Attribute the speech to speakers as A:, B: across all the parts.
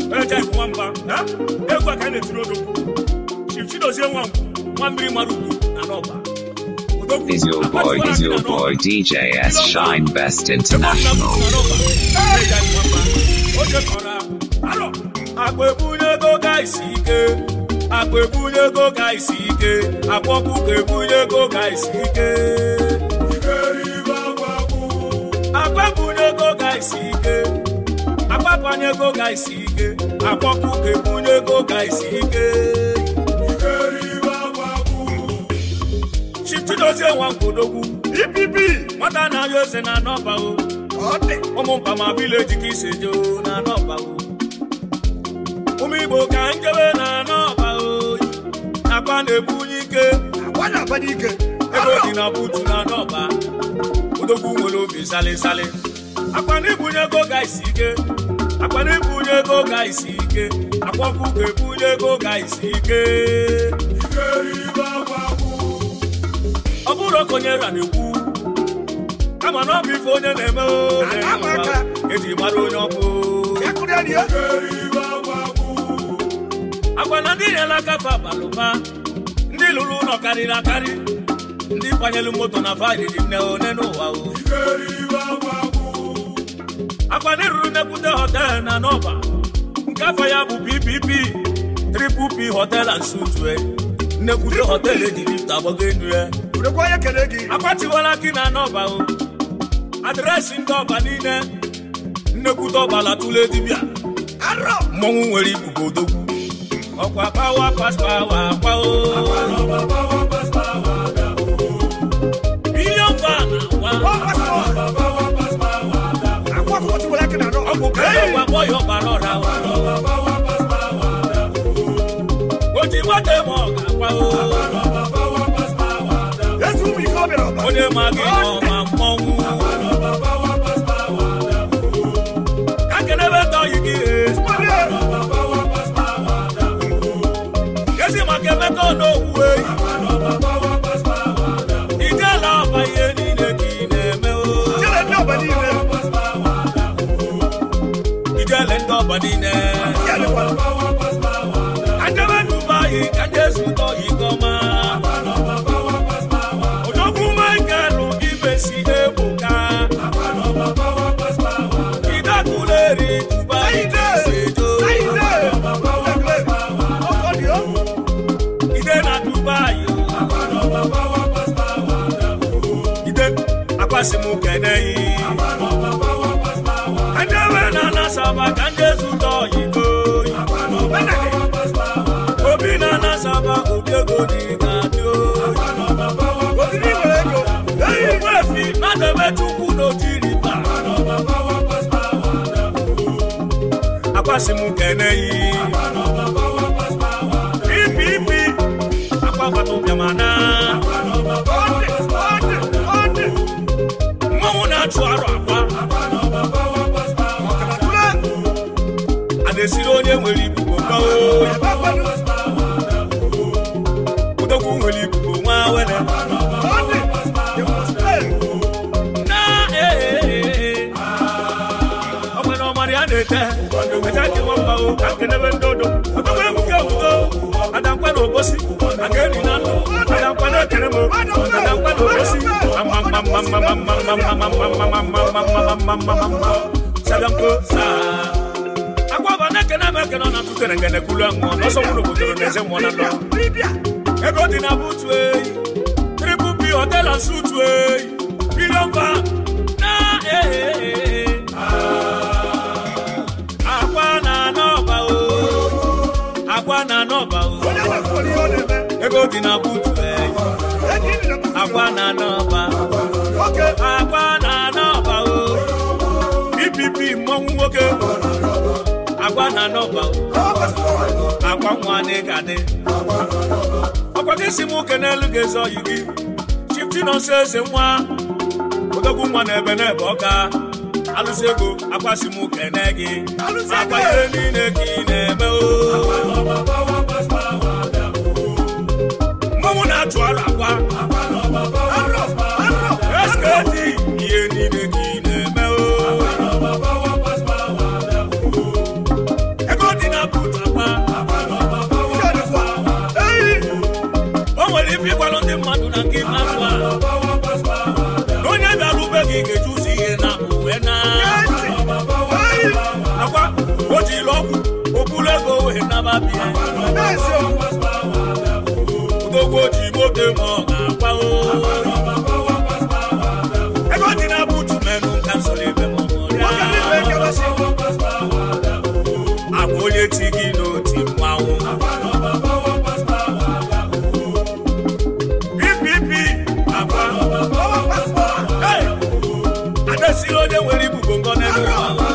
A: eje iku nwamba ha? egwu a ka a na-etiri odogwu chief chidozie nwa nwa mmiri mara ugwu na n'ọba Odogwu,
B: Is your boy,
A: akpatikwara
B: is
A: gị na
B: your
A: n'ọba.
B: boy DJ S Shine Best
A: Ebe ọ bụla
B: International.
A: bụ na n'ọba, eje iku nwamba. Oche kọrọ arọ akpa ebunye ego ga isi ike akpa ebunye ego ga isi ike akpa ọkụkọ ebunye ego ga isi ike akpa ebunye ego ga isi ike agbapanye ego ga isi ike akpa ọkụkọ ebunye ego ga isi ike chichidozie nwa nkwodogwu ipp nwata na-ayọ eze na anọba o ụmụ mpama vileji ka isi jo na anọba o ụmụ igbo ka njebe na anọba o akpa na-ebunye ike ego dị na butu na anọba odogwu nwere obi salịsalị akpa na ibunye ego ga isi ike akpa na ibunye ego ga isi ike akwa ọkụkọ ebunye ego ga isi ike ọ bụrụ ka onye ra na-ekwu kama na ọ bụ ife onye na-eme o, na-eme ụwa, eji mara onye ọkụ agwa na ndị nyere aka fa balụba ndị lụrụ ụlọ karịrị akarị ndị kwanyelu moto na faịlị nne one n'ụwa o akwa ndị ruru nnekwute họtel na n'ọba nke afọ ya bụ ppp triple p hotel and sutue nnekwute họtel eji lifta agbago enu ya akwatiwala gị na n'ọba o adreesị ndị ọba niile nnekwute ọbala tụle dibịa mmọnwụ nwere ibubo odogwu ọkwa pawa paspawa akwa o bilion fan akwa ọgwụ kẹlẹ wà bọyọ bàrọ ra o. ojú mọ́tẹ́ mọ́ ọ̀gá pa o. ó ní máa gé wọn máa mọ́ wú. kákẹ́lẹ́ bẹ́ tọ́ yìí kí e. kẹ́sì máa kẹ́ mẹ́tọ́ ní òwú e. ìjẹ́ lọ́ọ̀bà yé nílé kì í nẹ̀mẹ́ o. ìjẹ́ lẹ́ ń dọ̀bà nílẹ̀. Ajẹ́wé Dubai kájé sùtọ̀ ìgọ́mà. Òjòkú Michael Ibèsì Ebuka. Ìdákùlé rí Dubai ṣèjò. Ìdè na Dubai o. Ìdè akwasimu kẹ̀nẹ́ yìí. Ajẹ́wé na Nasaba kájé sùtọ̀ ìgò. Obi na Nasaba obi ego dị ga-adị o. Ogbuefi na-adebe Chukwu n'Ojiriba. Akwasimu kene yi. Ipipi akwabata ụbịamana. Mmọnwụ na-achụ arụ akwa. A na-esiri onye nwere ibubo ka o. Odogwu nwere ibubo nwa wele. Na ee ee ee. Ọ nwere ọmara ya na-ete. Ete dị nwamba o, ka nkedebe ndị odo. Odogwu ebuka ebugo. Adankwa na obosi. Aga eri na ndụ. Adankwa na ekere m. Adankwa na obosi. Sadanko saa. Akwaba na-ekene m ekene ọ na-atụ kere ngene kulu anwụ. N'ọsọ nwụrụ obodo na-eze mmụọ na ndụ. ego dị na butu eyi triple p hotel and suit eyi billion van na ee akwa na anọba o akwa na anọba o ego dị na butu eyi akwa na anọba akwa na anọba o ppp mmọnwụ nwoke akwa na anọba o akwa nwa na-egade ọkwa gị si m ụke n'elu ga-eze oyi gị chifti nọnso eze nwa odogwu nwa na ebe n'ebe ọka alụsị ego akwasị m ụke ne gị akwa ihe niile ka ị na-eme o mmanwụ na-achụ arụ akwa eskedi ihe niile ka ị na-eme o ego wee naba bịa odogwu ji moto ma ọ ga-akwa o ego dị na butu menụ ka nsoro ebe ma ọ agwa onye ti gị n'oti mmanwụ ppp agwa Hey! adesiri onye nwere ibubo ngọ n'elu ụwa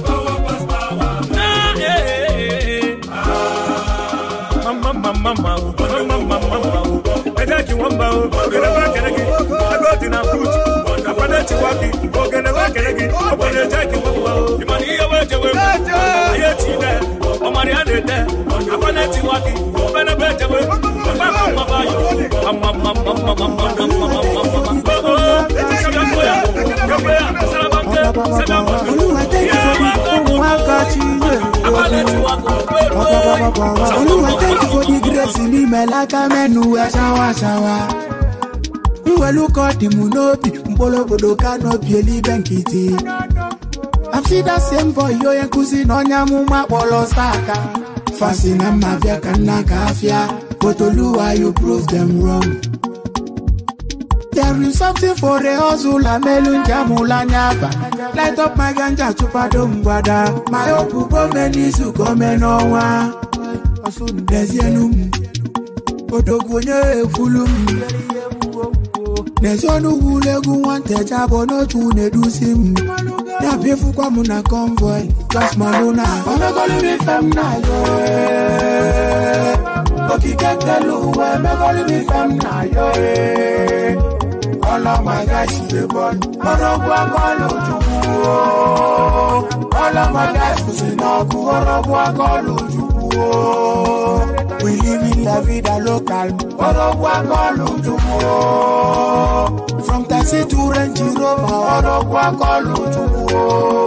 A: Ah, eh, eh, eh, eh. Mama, mama, mama, oh. Mama, mama, mama, oh. Eje ki wọ́n bá o, ògèdè bá kẹ̀lẹ́ kí, ẹgbẹ́ òdì náà boot, àpẹẹrẹ ti wá kí, ògèdè bá kẹ̀lẹ́ kí, ọ̀pọ̀lọpọ̀ jẹ́ kí wọ́n bá o. Ìmọ̀ ní iye wẹ́ẹ́ jẹ́ wẹ́ẹ́ mú, ayé ti dẹ̀, ọmọ rẹ̀ á lè dẹ̀, àpẹẹrẹ ti wá kí, ọ̀pẹ̀lẹ̀ bẹ́ẹ̀ jẹ́ wẹ́ẹ́, ọ̀pẹ̀ kò mọ̀ bá yọ. Mama, mama, mama, mama, mama, mama, mama. Oh, oh, sẹ́dá kóyà, kẹ́kọ̀ọ́ yà, sẹ́dá bá ń tẹ́, sẹ́dá bá ń tẹ́.
C: Olúwa thank you for the ohun akachi
A: Àpẹẹrẹ ti wá kó,
C: Olúwa thank you for the grace n'ime laka menu ẹ ṣawa ṣawa. Mwelụkọ dị m n'obi mkpụrụ obodo ka n'obi elibe nkịtị. I'm see that same boy onye nkụzi na onye amụma kpọrọ saka. Fasi na mma bịa ka nna ka afịa. But Oluwa you prove them wrong. There is something for the hustle amelu njamula nyaba Light up my ganja chupado mgbada My hope gome n'izu gome n'ọnwa N'ezienu m Odogwu onye ekwulu m N'ezi ọnụ wulu egwu nwanteja bụ n'otu na-edusi m Ya bịafukwa m na convoy Just malụ na Omegolu mi fem na yo eh. Okike kelu uwe Omegolu mi fem na yo eh. ọlọ́mọdé ṣìlè bọ́ọ̀lù ọlọ́gbọ́ akọ́lù ojúkú o ọlọ́mọdé ṣùṣì náà kú ọlọ́gbọ́ akọ́lù ojúkú o we live in la vida local ọlọ́gbọ́ akọ́lù ojúkú o from taxi to range rover ọlọ́gbọ́ akọ́lù ojúkú o.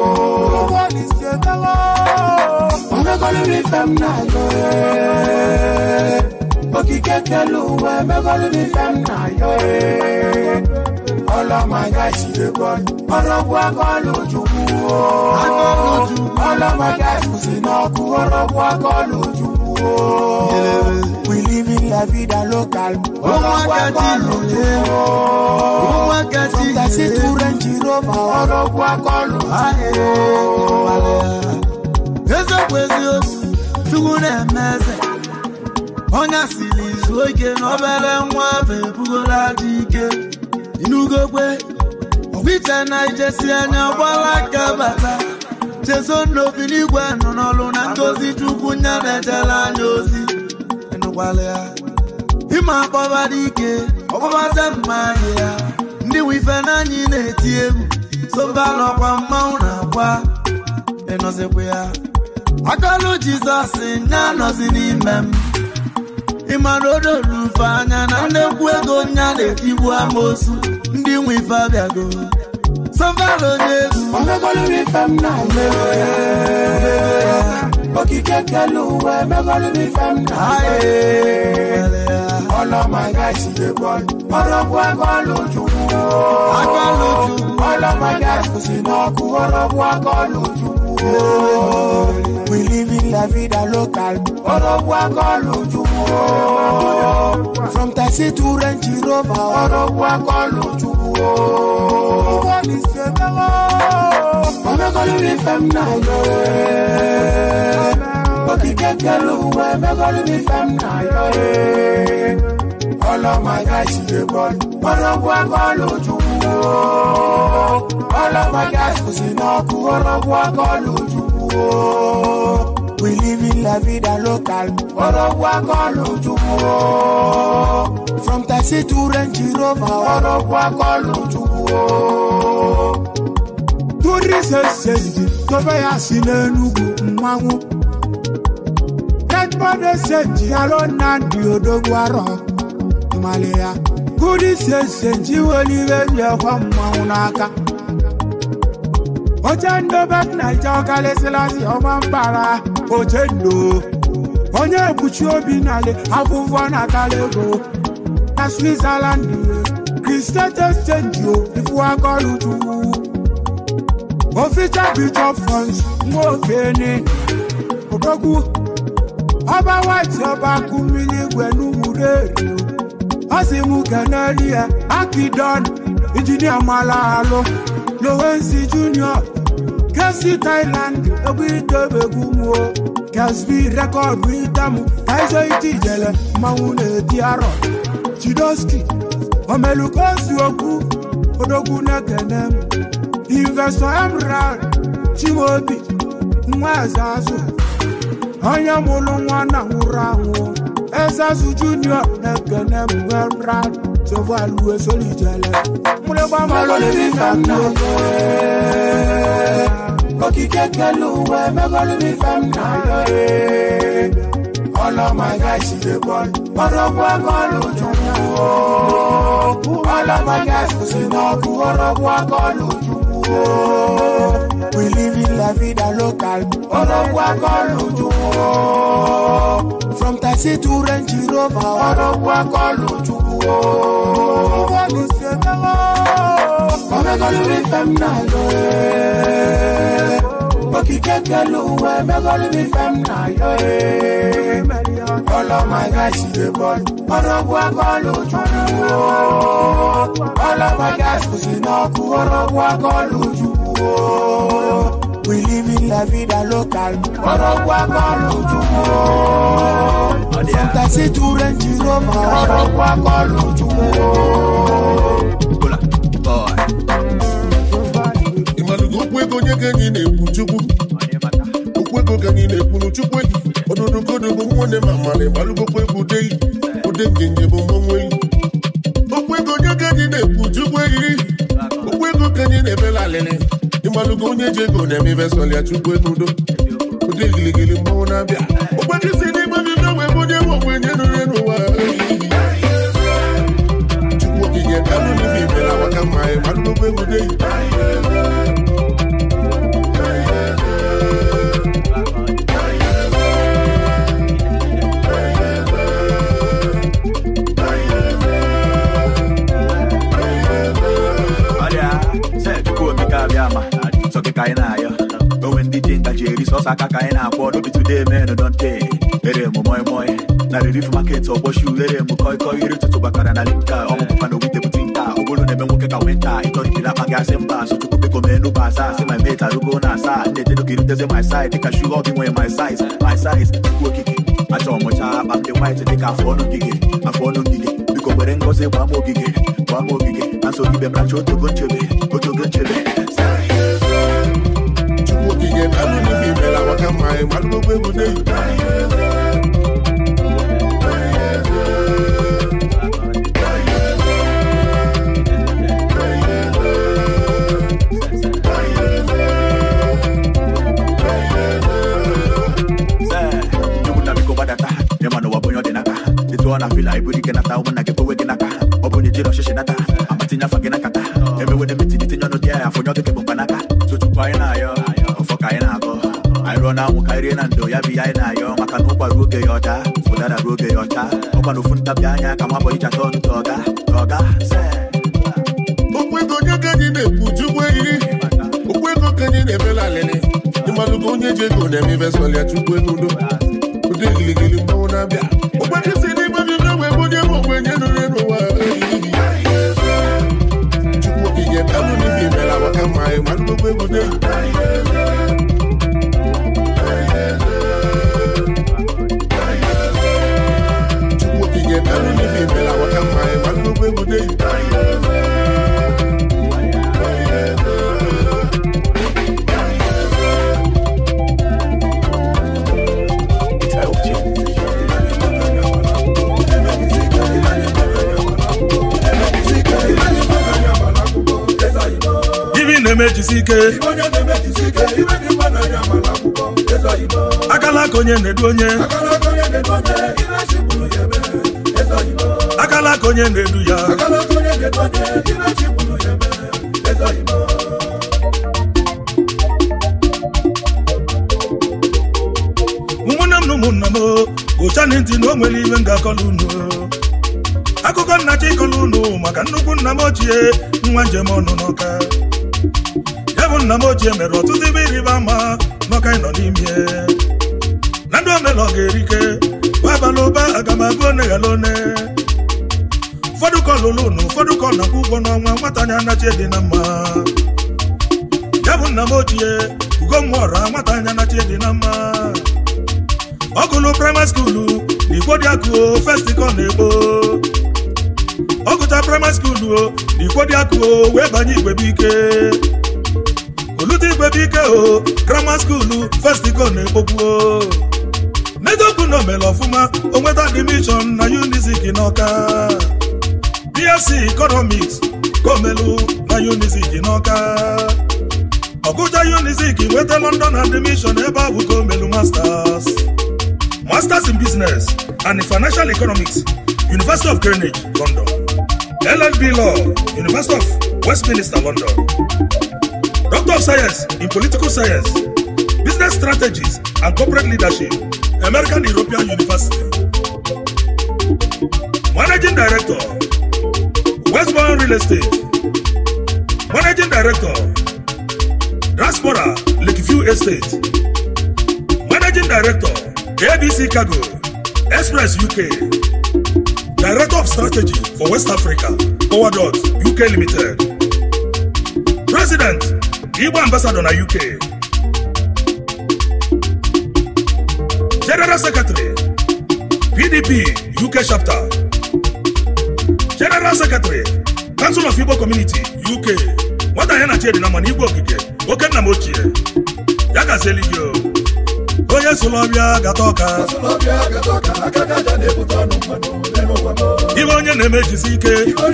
C: ọmọkọ́lù mi fẹ́ mi náà yọ ẹ́ okike kelu uwe megolu mi fem na yo ee ọlọmọga ṣìlè bọọlù ọlọgbọ akọlù ojukwu o ọlọmọga ṣùṣì náà kú ọlọgbọ akọlù ojukwu o we live in la vida local ọlọgbọ akọlù ojukwu o from taxi to range rover ọlọgbọ akọlù ojukwu o.
D: eziokwu eziokwu chukwu na-eme eze onye asịrị izu oke na obere nwa afọ ebugola dị ike inugokwe ọgbiche na ijesi anya gbala aka bata chezo n'obi n'igwe nọ n'ọlụ na ngozi chukwu nya na-ejere anya ozi ịnụkwala ya ịma akpọba dị ike ọkpọbaze mma anyị ya ndị nwe ife n'anyị na-eti egwu sobalụ ọkwa mmanwụ na-akwa ịnọzikwa ya akọlụ jizọs nya nọzi n'ime m ịmara odolu ufe anya na nnekwu ego nya na-etigbu amosu ndị nwe ife abịago sọvara onye egwu
C: Omegolu mi fem na yo eh. Okike kelu uwe megolu mi fem na yo eh. Ọlọ́mọga ṣìlè bọ́ọ̀lù ọlọ́gbọ akọlù ojukwu o.
D: Akọlù ojukwu.
C: ọlọ́mọga ṣùṣì náà kú ọlọ́gbọ akọlù ojukwu o. We live in la vida local ọlọ́gbọ akọlù ojukwu o. From taxi to range rover ọlọ́gbọ akọlù ojukwu o. Omegolu mi fem na yo eh. Okike kelu uwe megolu mi fem na yo eh. Ọlọ́mọga ṣìlè bọ́ọ̀lù ọlọ́gbọ́ akọlù ojukwu o. Ọlọ́mọga ṣùṣì náà kú ọlọ́gbọ́ akọlù ojukwu o. We live in la vida local ọlọ́gbọ́ akọlù ojukwu o. From taxi to range rover ọlọ́gbọ́ akọlù ojukwu o. Turi sesenji tobe ya si n'enugwu mmanwụ Deadbody senji alo Nnamdi odogwu arọ ịmali ya Kudi sesenji weliwe ji ekwe mmanwụ n'aka Oche ndobe Naija ọkalịsịlasị ọma mbara oche ndo onye ekpuchi obi nale afụfụ na kalego na Switzerland Christian exchange o ifu akọlù chukwu official bishop funds nwoke ni odogwu ọba white ọba kụ mmiri igwe n'ugwuru eri ọ sị m keneli ya akidon injinia mala alụ lowensi junior kesi thailand egwu itebegwu mụo kesbi rekọdụ itamụ kaizo iti ijele mmanwụ na-eti arọ chidoski omelukosi okwu odogwu na-ekene m investọ emerald chimobi nwa eze azụ onye mụrụ nwa na nwụrụ anwụ eze azụ junior na-ekene m emerald sovalu esolijele okike kele uwe megolumi fem na yo ọlọmọga ṣìlè bọọlù ọrọgbọ akọọlù jùmù o ọlọmọga ṣùṣìnà kú ọrọgbọ akọọlù jùmù o we live in la vida local ọrọgbọ akọọlù jùmù o from taxi to range rover ọrọgbọ akọọlù jùmù o. ọmọgọlùmí fẹm náà yọ ẹ́ okike kele uwe megolumi fem na yo ee ọlọmọga ṣìlè bọọlù ọrọgbọ akọọlù jùmù o ọlọmọga ṣùṣìnà kú ọrọgbọ akọọlù jùmù o we live in la vida local ọrọgbọ akọọlù jùmù o from taxi to range rover ọrọgbọ akọọlù jùmù o.
E: ịmalụgo okwu ego onye ka anyị na-ekwu chukwu okwu ego ka anyị na-ekwuru chukwu eyi ọdụdụgodo bụ nwanne ma mara ịmalụgokwu egwu ude ude njenje bụ mmanwụ eyi okwu ego onye ka anyị na-ekwu chukwu eyi okwu ego ka anyị na-emela alịlị ịmalụgo onye ji ego na-eme vesọl ya chukwu ego udo ude giligili mmanwụ na-abịa ogbekisi n'igbe bido wee bụ onye nwe ogbe nye nụrụ n'ụwa chukwu okike dalụ n'ife imela maka mma ịmalụgokwu egwu ude
F: ọrịa se chukwu okike abịa ma sọ gị ka anyị na-ayọ onwe ndị ji ngaji eri sọsọ aka ka anyị na-akwọ n'obi today men don tey ere m moi moi na relief market ọgbọshu ere m koi koi iri ụtụtụ bakara na linka ọmụpụkwa na owite bute nka ogbolo na-eme nwoke ka winta ịtọrịtiri akpa gị asị mba so chukwu biko mee n'ụba asaa si my mate arugo na asaa na-ejedo ka iruteze my side dịka shu ọ gị nwee my size my size chukwu okike achọ mụcha akpa m dị white dịka afọ ọnụ ngige afọ ọnụ ngige biko were ngozi gbaa m ogige gbaa m ogige na nsogide m racha otogo nchebe otogo nchebe
E: chukwu okike dalụ n'ife imela maka mma ịmalụgokwu egwu ude
F: chukwu na biko gbadata ịma n'ụwa bụ onye ọ dị n'aka etu ọ na-afịla iburu ike nata ụmụnna gị kwewe gị n'aka ọ bụ onye jiri ọchịchị nata amatinye afa gị n'akata emewede metiri tinye ọnụ dị ya afọnye ọgịke bụ mkpanaka so chukwu anyị na-ayọ ọfọ ka anyị na-agọ anyị rụọ na anwụ ka anyị rie na ndo ya bụ ihe anyị na-ayọ maka na ụkwa ruo oge ya ọcha ụdara ruo oge ya ọcha ọkwa na ofu ntabi anya ka nwa bọ iji ata ọnụ ka ọga ka ọga se
E: okwu ego onye ka anyị na-ekwu chukwu eyi okwu ego ka anyị na-emela alịlị ịmalụgo onye ji ego na-eme vesọl ya chukwu ego udo ude giligili mmanwụ na-abịa ogbekisi n'igbe bido wee bụ onye nwe ogbe nye nụrụ n'ụwa chukwu okike dalụ n'ife imela maka mma ịmalụgokwu egwu ude chukwu okike dalụ n'ife imela maka mma ịmalụgokwu egwu ude
G: ibi na-emejisi ike akala aka onye na-edu onye akala aka onye na-edu ya ụmụnne m na ụmụnna m gụchana ntị na o nwere iwe m ga-akọlụ unu akụkọ nna chi ịkọlụ unu maka nnukwu nna m ochie nwa njem ọnụ n'ọka ya bụ nna m ochie mere ọtụtụ ibe ịrịba ama n'ọka ịnọ n'ime na ndị omela ọ ga-erike ụba aga m agụ one ghara one ụfọdụ kọ lụrụ unu ụfọdụ kọ nakwa ụgwọ n'ọnwa nwata anya anachi dị na mma ya bụ nna m ochie ugo mmụọra nwata anya anachi dị na mma ọ gụlụ praịmarị skuulu na igbo dị akụ festikọ na-egbo ọ gụcha praịmarị skuulu o na igbo dị akụ o wee banye igwebike olute igwebike o grammar skuulu festikọ na-egbokwu o n'eziokwu na omere ọfụma o nweta admishọn na unizik n'ọka bsc economics ka omelu na unizik n'ọka ọgụja unizik nweta london admission ebe a bụ ka omelu masters masters in business and in financial economics university of greenwich london llb law university of westminster london doctor of science in political science business strategies and corporate leadership american european university managing director westbourne real estate managing director diaspora lakeview estate managing director abc cargo express uk director of strategy for west africa powerdot uk limited president igbo ambassador na uk general secretary pdp uk chapter general secretary council of igbo community uk nwata ya na chidi na mana igbo okike oke nna m ochie ya gazieli gị o onye sụlọbịa gata ọka ibe onye na-emejisi ike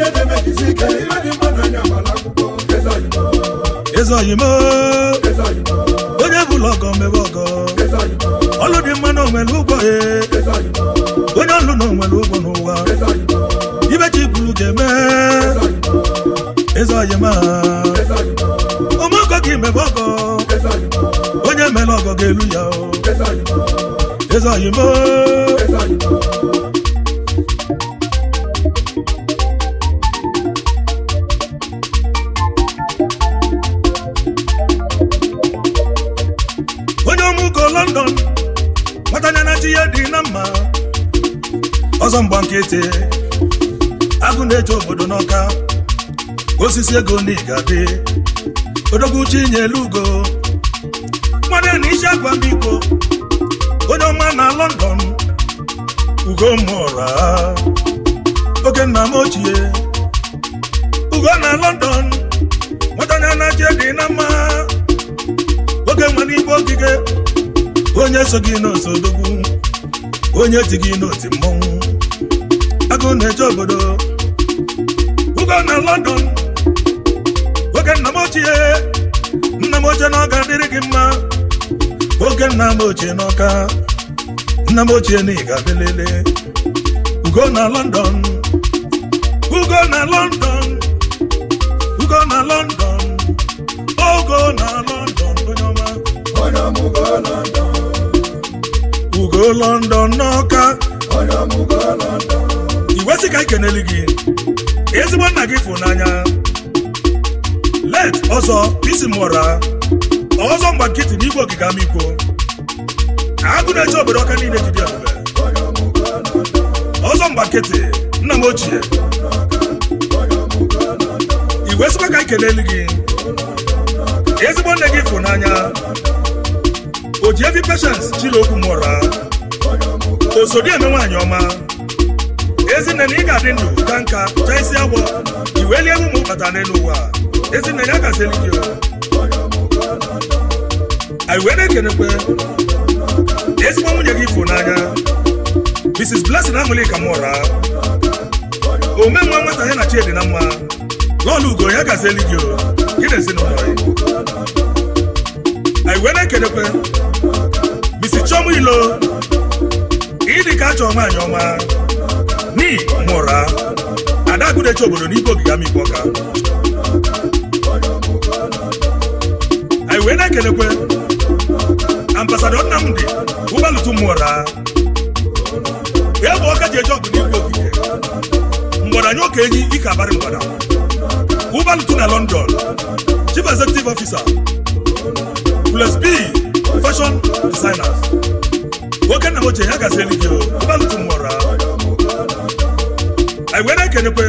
G: eze oyimo onye bụla ọgọ mebe ọgọ ọlụ dị mma na onwere ụgwọ e onye ọlụ na onwere ụgwọ n'ụwa ibe chi bulu ga-eme eze oyima ụmụ ọgọ gị mebe ọgọ onye mere ọgọ ga-elu ya o eze oyimo onye ọmụgo london nwatanya na chi ya dị na mma ọzọ mgba nkịtị agụ na-eche obodo n'ọka osisi ego n'igade odogwuchi nyelu ugo nwanne na isi agwa mbiko onye ọma na london ugo mụra oge nna m ochie ugo na london nwatanya na chi dị na mma oge nwa n'igbe ogige onye so gị n'osodogwu onye ti gị n'oti mmọnwụ agụ na-eje obodo ugo na london oge nna m ochie nna m ochie na ọ ga-adịrị gị mma oge nna m ochie n'ọka nna m ochie na ị ga-abịalele ugo na london ugo na london ugo na london ogo na london onye ọma ugo london n'ọka iwesị ka ikeneli gị ezigbo nna gị fụ n'anya let ọzọ isi mụra ọzọ mgba nkịtị n'igwe ogige amikwo agụ na-eche obodo ọka niile jide ebube ọzọ mgba nkịtị nna m ochie iwesịkwa ka ikeneli gị ezigbo nne gị fụ n'anya o ji evi peshens chiri okwu mụra osodi eme nwaanyị ọma ezinne na ị ga-adị ndụ ka nka chaa isi agwọ iwelie ụmụ bata n'elu ụwa ezinne ya gazeli gị anyị wee na-ekenekwe ezigbo nwunye gị fụ n'anya mrs blessing aṅụli ka mụra ome nwa nwata ya na chiedi na mma lọọlụ ugo ya gazeli gị gị na ezinụlọ ya anyị wee na-ekenekwe misi chọmụ ilo ịdị ka achọ nwaanyị ọma ni mụra ada agụdechi obodo n'igwe ogige amikpo ọka anyị wee na-ekenekwe ambasadọ nnamdị ụgbalụtụ mụra egbe ọka ji eje ọgụ n'igwe ogige mgbọdanye oke enyi ike abarị mgbada ụgbalụtụ na london chief executive officer plus b fashion designers nwoke nna m ochie ya gazieli gị o ụbalụtụ nwụra anyị were ekenekwe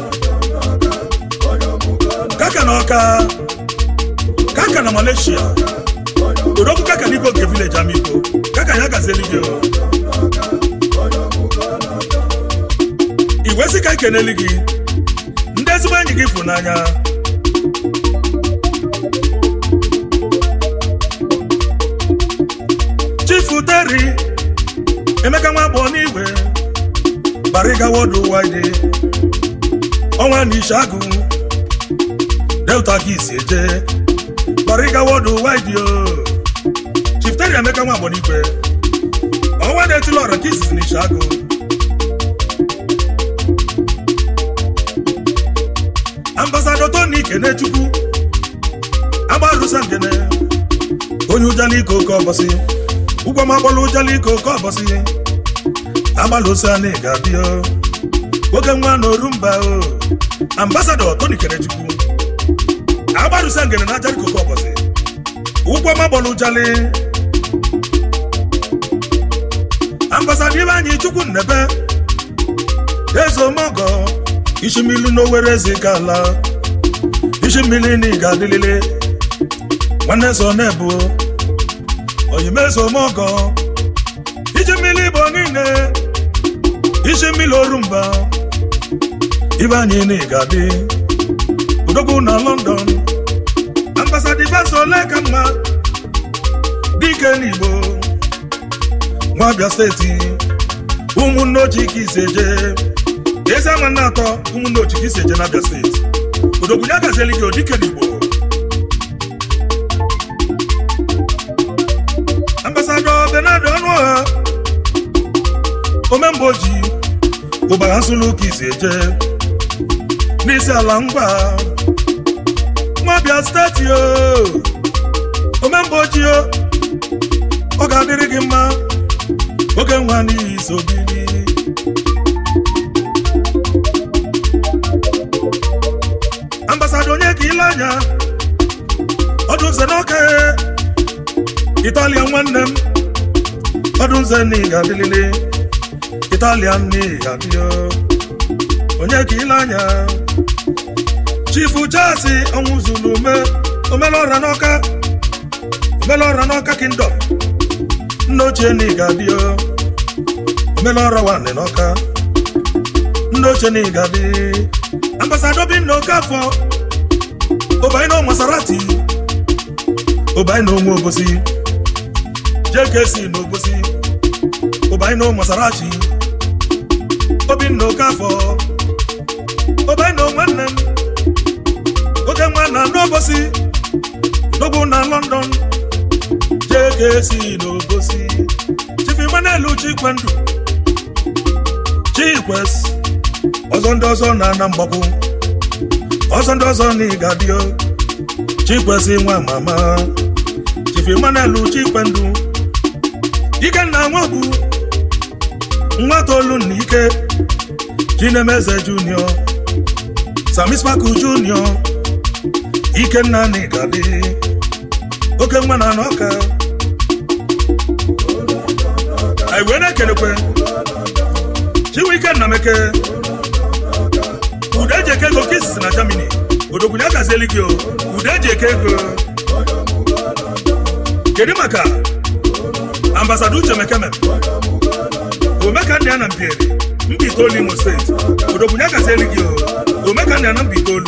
G: kaka na ọka kaka na malaysia odogwu kaka n'igwe oge village amiko kaka ya gazieli gị o igwe sị ka ekeneli gị ndị ezigbo enyi gị fụ n'anya chifu teri emeka nwa agbọọ n'igwe bariga wodu wide ọnwa na ishagu delta ka isi eje bariga wodu wide o chief teri emeka nwa agbọọ n'igwe ọnwa na-etili ọra ka isizi na ishagu ambasado tony kenechukwu agbarusa ngene onye ụjaliko oke ọbọsị ụgwọ magbọla ụjaliko oke ọbọsị agbalụsa na ga-abịa nwoke nwa na orumba o ambasado tony kenechukwu agbarusa ngene na ajariko oke ọbọsị ụgwọ magbọla ụjali ambasado ibe anyị chukwu nnebe eze omogo isi mmiri n'owere eze ka ala isi mmiri na ịga adịlịlị nwanne so na-ebu oyimezo mogo iji mmiri bụ niile isi mmiri orumba ibe anyị na ịga dị udogwu na london ambasada ifeso ole ka mma dike n'igbo nwa abịa steeti ụmụnne ochie ka ise jee ezi ama nna atọ ụmụnne ochie ka ise jee n'abịa steeti odogwu ya gazieli gị odike n'igbo ambasado benado ọnụ ọha omemgbe oji ụbara nsụlụ ka isi eje n'isi ala ngwa nwabịa steeti o omemgbe oji o ọ ga-adịrị gị mma oge nwa n'ihi so bili ambasado onye ka ile anya ọdụ nze n'ọka italian nwanne m ọdụ nze na ị ga-adịlịlị italian na ị ga-adịọ onye ka ile anya chifu jasi ọnwụ zuru ume omelọra n'ọka omelọra n'ọka kingdom nna ochie na ị ga-adịọ omelọra nwanne n'ọka nna ochie na ị ga-adị ambasado bi na oke afọ obaino masarati obaino onwe obosi jkc na obosi obaino masarachi obinna okafọ obaino nwanne m oge nwa na n'obosi dogbu na london jkc na obosi chifi manelu chikwendụ chikwes ọzọ ndị ọzọ na-ana mgbakwu ọzọ ndị ọzọ na ịgadio chikwesị nwa mama chifi manelu chikwendụ ikenna nwogbu nwa tolu na ike chinemeze junior samispaku junior ikenna na ịgadi oke nwa na n'ọka anyị wee na-ekelekwe chinwike nnameke ude eji eke ego ka isisi na germany odogwunye agazieli gị o ude eji eke ego kedu maka ambasada uche mekeme omeka ndị a na mbieri mba itoolu imo steeti odogwunye agazieli gị o omeka ndị a na mba itoolu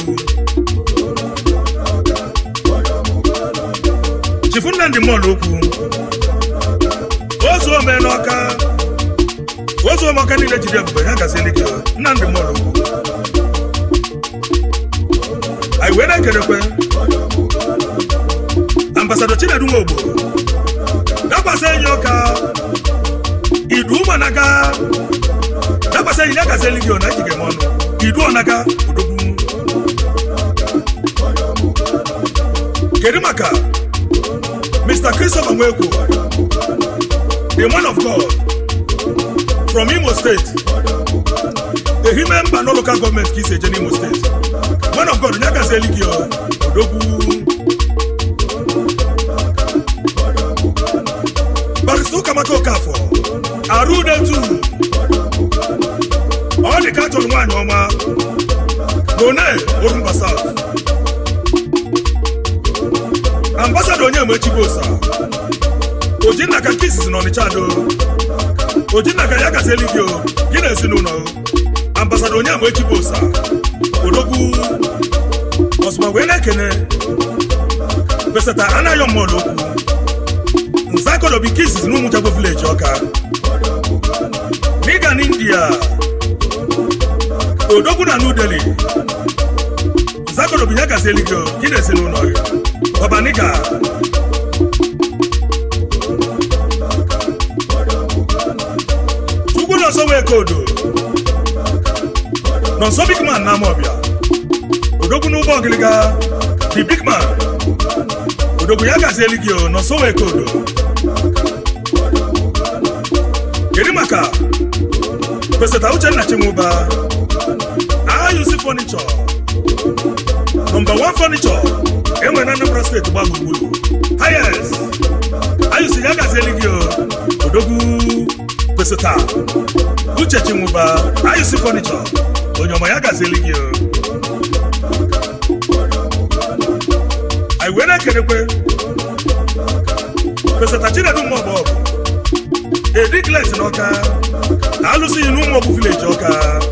G: chifu nnamdị mọlụ okwu ozu ome n'ọka ozu ome ọka niile jide ebube ya gazieli gị o nnamdị mọlụ okwu anyị wee na-ekelekwe ambasado chinedu nwogbo dakwasị enyi ọka idu ụmụanaga dakwasị enyi ya gazieli gị o na ejige m ọnụ idu ọnaga odogwu kedu maka mr christopher nwekwo the man of god from imo state ehime mba no local government ka isi eje n'imo steeti man of god onye agazieli gị o odogwu barista pastọ ụkamaka okafọ arụ udetu ọ dị ka a chọrọ nwaanyị ọma n'one orumba saut ambasada onye mechibosa ojinna ka nke izizi n'ọnịcha ado ojinna ka ya gazieli gị o gị na ezinụlọ ambasada onye mechibosa odogwu ọzụma wee na-ekene pesata anaghị mmụọ okwu nzakodobi nke izizi na ụmụjagbo vileji ọka n'ịga n'india odogwu na new delhi nzakodobi ya gazieli gị o gị na ezinụlọ gị ọbaniga chukwu nọ nso wee kodo nọ nso big man na amọbịa odogwu n'ụgbọ ọgịlịga the big man odogwu ya gazieli gị o nọ nso wee kodo kedu maka peseta uchenna chinwụba ayụsi fọnichọ nọmba 1 fọnichọ enwere na anambra steeti gba gburugburu hayes ayụsi ya gazieli gị o odogwu peseta uche chinwụba ayụsi fọnichọ onye ọma ya gazieli gị o anyị wee na-ekelekwe peseta chinedu mmụọbụ ọbụ ediklet n'ọka alụsịghị n'ụmụ ọbụ vileji ọka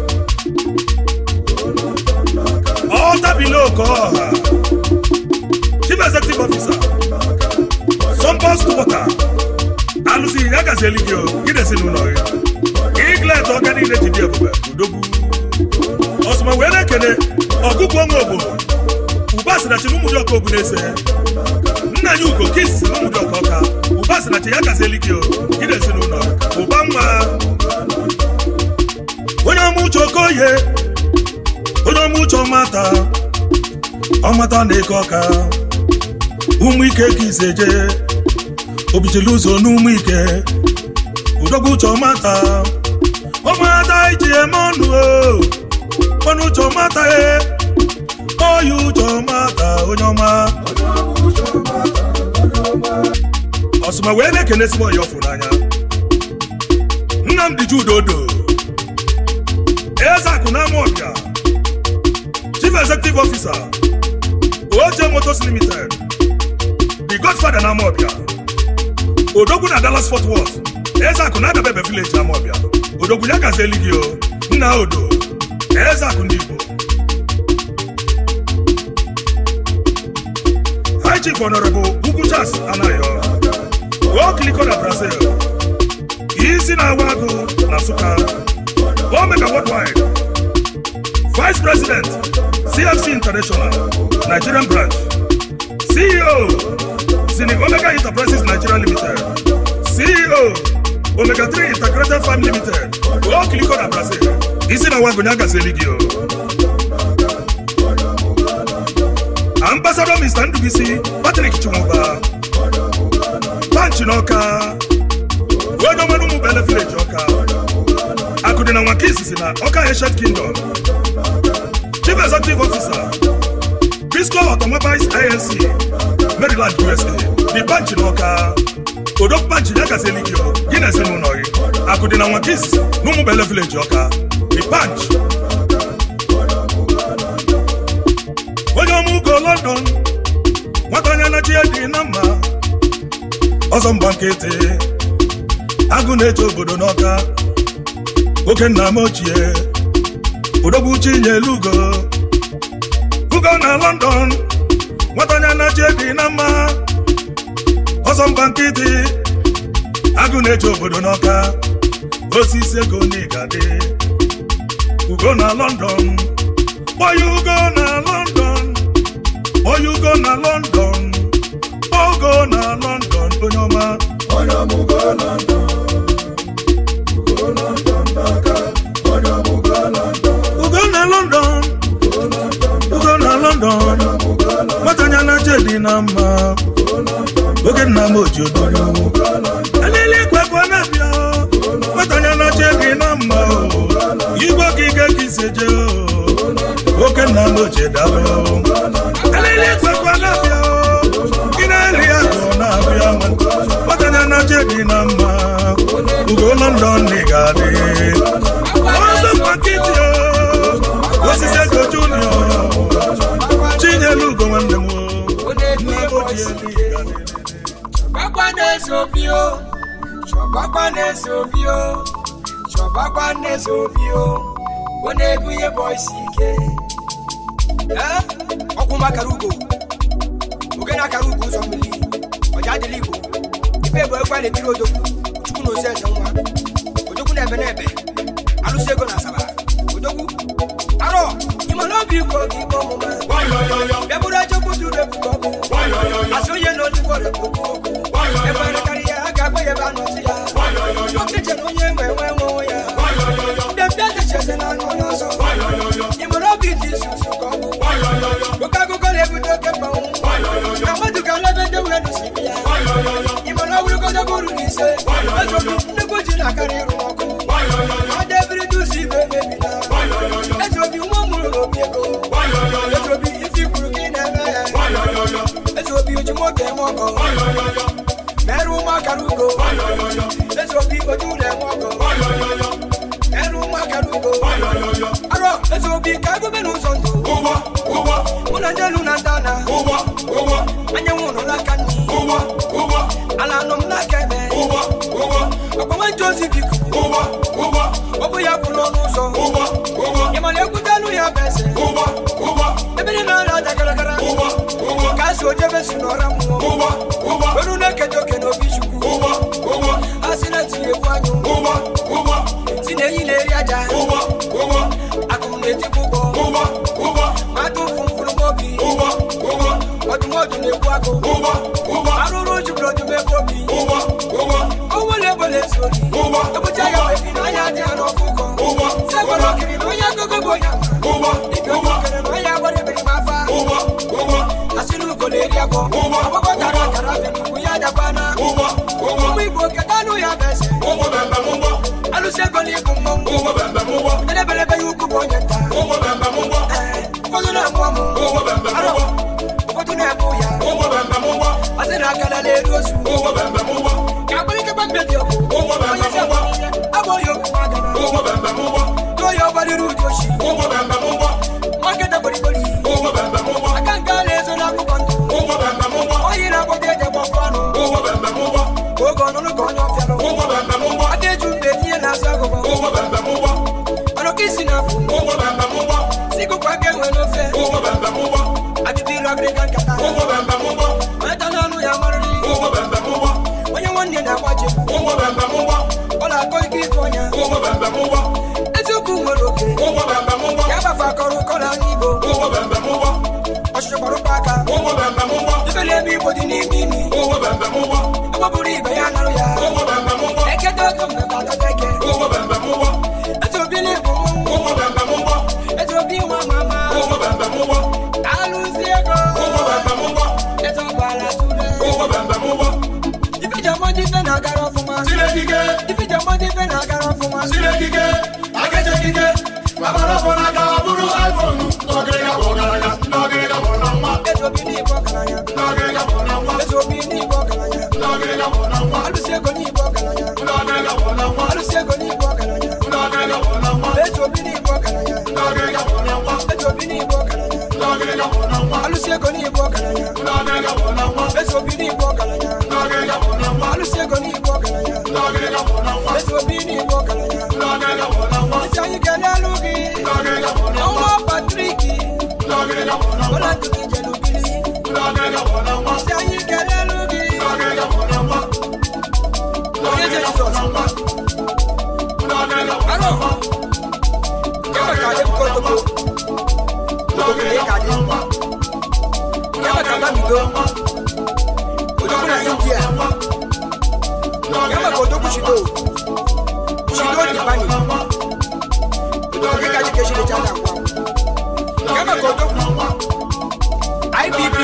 G: ọtabile oke ọha chief executive officer sọmbọs wọta alụsịghị ya gazieli gị o gị na ezinụlọ gị iglet ọka niile ji dị ebube udogwu ọsụma wee na-ekele ọgụgụ ọnwa obodo ụba sinachi na ụmụdị ọka obu na-ese nna ya ugo kis na ụmụdị ọka ọka ụba sinachi ya gazieli gị o gị na ezinụlọ ụba nwa onye ọma uche okoye onye ọma uche ọmata ọmata na-eke ọka ụmụ ike ka ise je obichili ụzọ n'ụmụ ike udogwu uche ọmata ọmata iji eme ọnụ o ọnụ uche ọmata e oyi uche ọmata onye ọma ọsụma wee na-ekene ezigbo ya ọfụ n'anya nnamdị judodo eze akụ na ọbịa chief executive officer oje motors limited the godfather na amọbịa odogwu na dallas fort worth eze akụ na adabebe village amọbịa odogwu ya gazieli gị o nna odo eze akụ ndị igbo high chief honorable ugwu charles anayo okiliko na brazil isi na-awa agụ na nsụka omega worldwide vice president cfc international nigerian branch ceo zini omega enterprises nigeria limited ceo omega 3 integrated farm limited okiliko na brazil isi na wago ya gazieli gị o ambassador mr ndubisi patrick chumuba panchi n'ọka onye ọmanụ ụmụ bele village ọka akụdị na nwaka izizi na ọka ancient kingdom chief executive officer Briscoe automobiles inc maryland usa the panchi n'ọka odok panchi ya gazieli gị o gị na ezinụlọ gị akụdị na nwaka izizi na ụmụ bele village ọka the panch onye ọma ugo london nwata anya na chi ya dị na mma ọzọ mgba nkịtị agụ na-eche obodo n'ọka oke nna m ochie odogwu chinyelu ugo ugo na london nwata anya na chi dị na mma ọzọ mgba nkịtị agụ na-eche obodo n'ọka osisi ego n'igadi ugo na london kpọya ugo na london kpọya ugo na london ogo na london onye ọma ugo na london ugo na london nwatanya na jedi na mma oge nna m oji ododo alili ekwekwe na-abịa nwatanya na jedi na mma o igwe ka ike ka ise je o oke nna m oji dalụ alili ekwekwe na-abịa o gị na-eri agụ na-abịa nwatanya na jedi na mma london nigadi ọzọ mkpakiti osisi ego junior chinyelu ugo nwanne m nna bụ ji elu
H: Chọbakwa na-eze obi o chọbakwa na-eze obi o chọbakwa na-eze obi o ọ na-ebunye bọisi ike Ee, ọkwụ makara ugo oge na-akara ugo ụzọ mmiri ọja adịla igbo ife bụ ekwe na-etiri odogwu chukwu na ozi eze nwa odogwu na-ebe na-ebe alụsị ego na asaba odogwu arọ ịmana obi iko gị ikpe ọmụma bịa bụrụ echekwu duru ebuka ọkụ asị onye na olugbo rekwu okwu ekwere karịa a ga-agba ya ebe anọzi ya oke chere onye nwe nwe nwe onwe ya bịa bịa decheze na anụ onye ọzọ ịmara obi dị isusu ka ọ bụ oke akụkọ na-ebute oke mmanwụ na mmadụ ka lebe ndị wee nụsi ya ịmara ọbụrụgodogo ruru ise ezobi nnukwu ji na-akarị ịrụ n'ọkụ ọ debiri duzi ibe mebila ezobi nwa mụrụ n'obi ego ezobi ifi kwuru ka ị na-eme ya ezobi oji moto eme ọkọ merụ ụmụaka n'ugo ezobi oji ụlọ eme ọkọ merụ ụmụaka n'ugo arọ ezobi ka egobe n'ụzọ ndụ mụ na ndị elu na ndị ana anyanwụ nọ n'aka nri ala nọ m n'aka ebe ọkpọnwe nje ozi biko ọ bụ ya kwụ n'ọnụ ụzọ ịmana ekwutelu ya bụ eze ebe ndị na-ara aja garagara ka a si ojebe si n'ọra mmụọ eru na-eketa oke n'obi chukwu a sị na tinye egwu anyụ si na enyi na-eri aja akụm na-etikwa ụgbọ mata ụfụ mkpụrụ obi ọdụmọdụ na-egbu agụ arụrụ juburu ọdụm ebe obi onwere egbele sori ebucha ya bebi na anya dị ya n'ọkụkọ segbara okiri na onye agogo bụ onye ama ibe okere na onye agbara ebiri ma afa asị na ugo na-eri agwọ agbakọ tara akara bịa n'ugwu ya dakwana ụmụ igbo keta anụ ya bụ eze alụsị ego na ịbụ mmọnwụ edebelebe ya ukwu bụ onye nta Ee, ụfọdụ na-amụ amụ arọ ụfọdụ na-ebu ya ọsị na akala na-eru ozu ka akpịrịkapa mmebi ọkụ onye isi amamihe abụghị okwu magana tụọ ya ọgbarịrị uju ochi maketa gborigori aka nke a na-ezo n'akụkọ ndụ oyi na-agbọta eji agbọkọ anụ oge ọnụnụ ka onye ọfịanụ aka eju mgbe etinye na-azụ agụgọ ọnụ ka isi na-afụ sikụkwa aka enwe n'ofe adịdị iru agịrịga nkata onye n'ọnụ ya marịrị onye nwanne na-agbaje ọ na-akọ ike ife ọnya eziokwu nwere oke ya gbafe akọrọ ụkọ na anya igbo ọchịchị gbara ụkọ aka ife na-eme igbo dị n'ime imi ọgbọbụrụ ibe ya narụ ya ekete ogo mmemme atọta eke eze obi na-ebu mmọnwụ eze obi nwa mama alụzi ego eze ọgbara tụle ife jamọdị ife na-agara ọfụma ife jamọdị ife na-agara ọfụma eze obi n'igbo ọgaranya eze obi n'igbo ọgaranya alụsi ego n'igbo ọgaranya alụsi ego n'igbo ọgaranya eze obi n'igbo ọgaranya eze obi n'igbo ọgaranya alụsi ego n'igbo ọgaranya eze obi n'igbo ọgaranya alụsi ego n'igbo ọgaranya eze obi n'igbo ọgaranya isi anyị ga-elelu gị ọnwa patriki ọla ntutu jelubili isi anyị ga-elelu gị onye je jizọs aro kama ka adị bụkọ togo togo ka ị ga adị kama ka mamigo odogwu na india kama ka odogwu shido shido dibani odogwu ka ji keshi de chada kwa kama ka odogwu ibb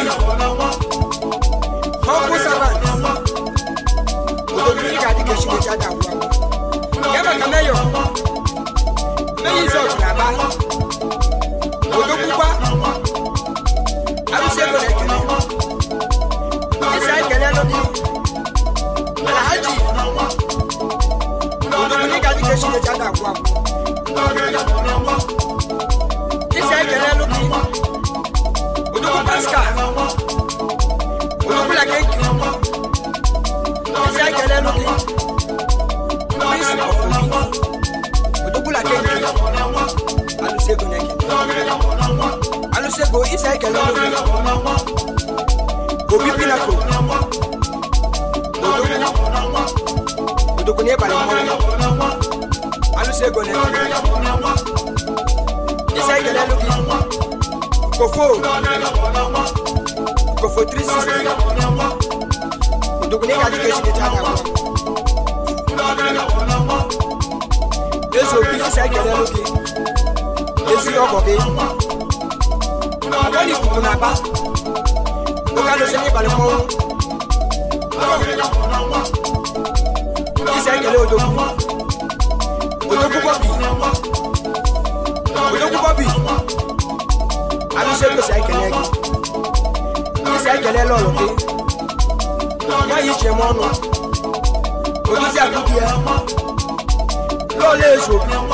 H: humble servant odogwu ka ji keshi de chada kwa kama ka mayo meyi zọt na aba odogbukwa arụsị ego na-ekele isi anyị kele nụ dị alhaji odogwu chineke ada agwụ agwụ isi ekele elu gị odogwu pascal odogwu la kenki isi ekele elu gị prince of obi odogwu la kenki alụsego na-ekele alụsego isi ekele elu gị obi pinako odogwu n'ịbalị mmọnwụ alụsego na-ekele isi ekele elu gị kofo kofo 360 odogwu n'ịga dịka echineke ada agwụ ezi obi isi ekele elu gị ezi ọgọ gị ọgọdị ikuku na-aba oge alụsị n'ịbalị mmọnwụ isi ekele odogwu odogwu bọbi odogwu bọbi alụsị egosi ekele gị isi ekele lọlụ gị nwaanyị iche m ọnụ odozi akụkụ ya lọọlụ ezu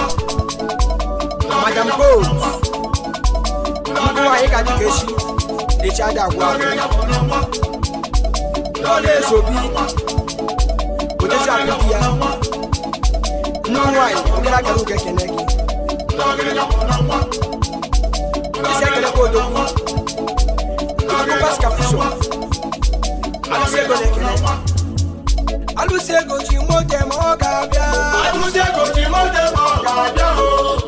H: madam gold ndị nwaanyị ka dịka echi echi ada agwa lọọlụ ezu obi odozi akụkụ ya ndị nwaanyị ndị akara ugo ekele gị isi ekele ka odogwu odogwu pascal fuso alụsị ego na-ekele alụsị ego ji mote ma ọ ga-abịa
E: Alụsị ego ji mote ma ọ ga-abịa o.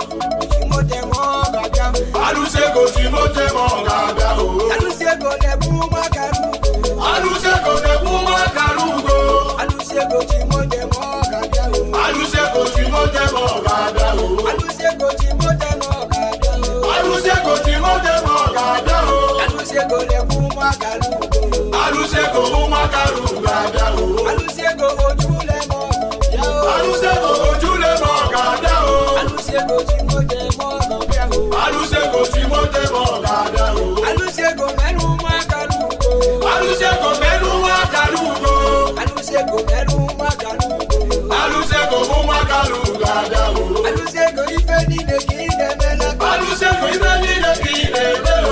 H: ji mote ma ọ ga-abịa
E: Alụsị ego ji mote ma ọ ga-abịa o.
H: alụsị ego na-ebu ụmụaka n'ugbo
E: Alụsị ego na-ekwu ụmụaka n'ugo.
H: alụsị ego ji mote ma ọ ga-abịa
E: Alụsị ego ji mote ma ọ ga-abịa o.
H: alụsị ego ji mote ma ọ ga-abịa
E: Alụsị ego ji mote ma ọ ga-abịa o.
H: alụsị ego na-ebu ụmụaka n'ugbo
E: Alụsị ego ụmụaka n'ugo ga-abịa o.
H: alụsị ego ojule ma ọ ga-abịa
E: Alụsị ego ojule ma ọ ga-abịa o.
H: alụsị ego ji mote ma ọ ga-abịa
E: Alụsị ego ji mote ma ọ ga-abịa o.
H: alụsị ego mere ụmụaka n'ugbo
E: Alụsị ego merụ ụmụaka n'ugo.
H: alụsị ego mere ụmụaka n'ugbo
E: Alụsị ego ụmụaka n'ugo ga-abịa o.
H: alụsị ego ife niile ka ị na-emela
E: Alụsị ego ibe niile ka ị na-eme o.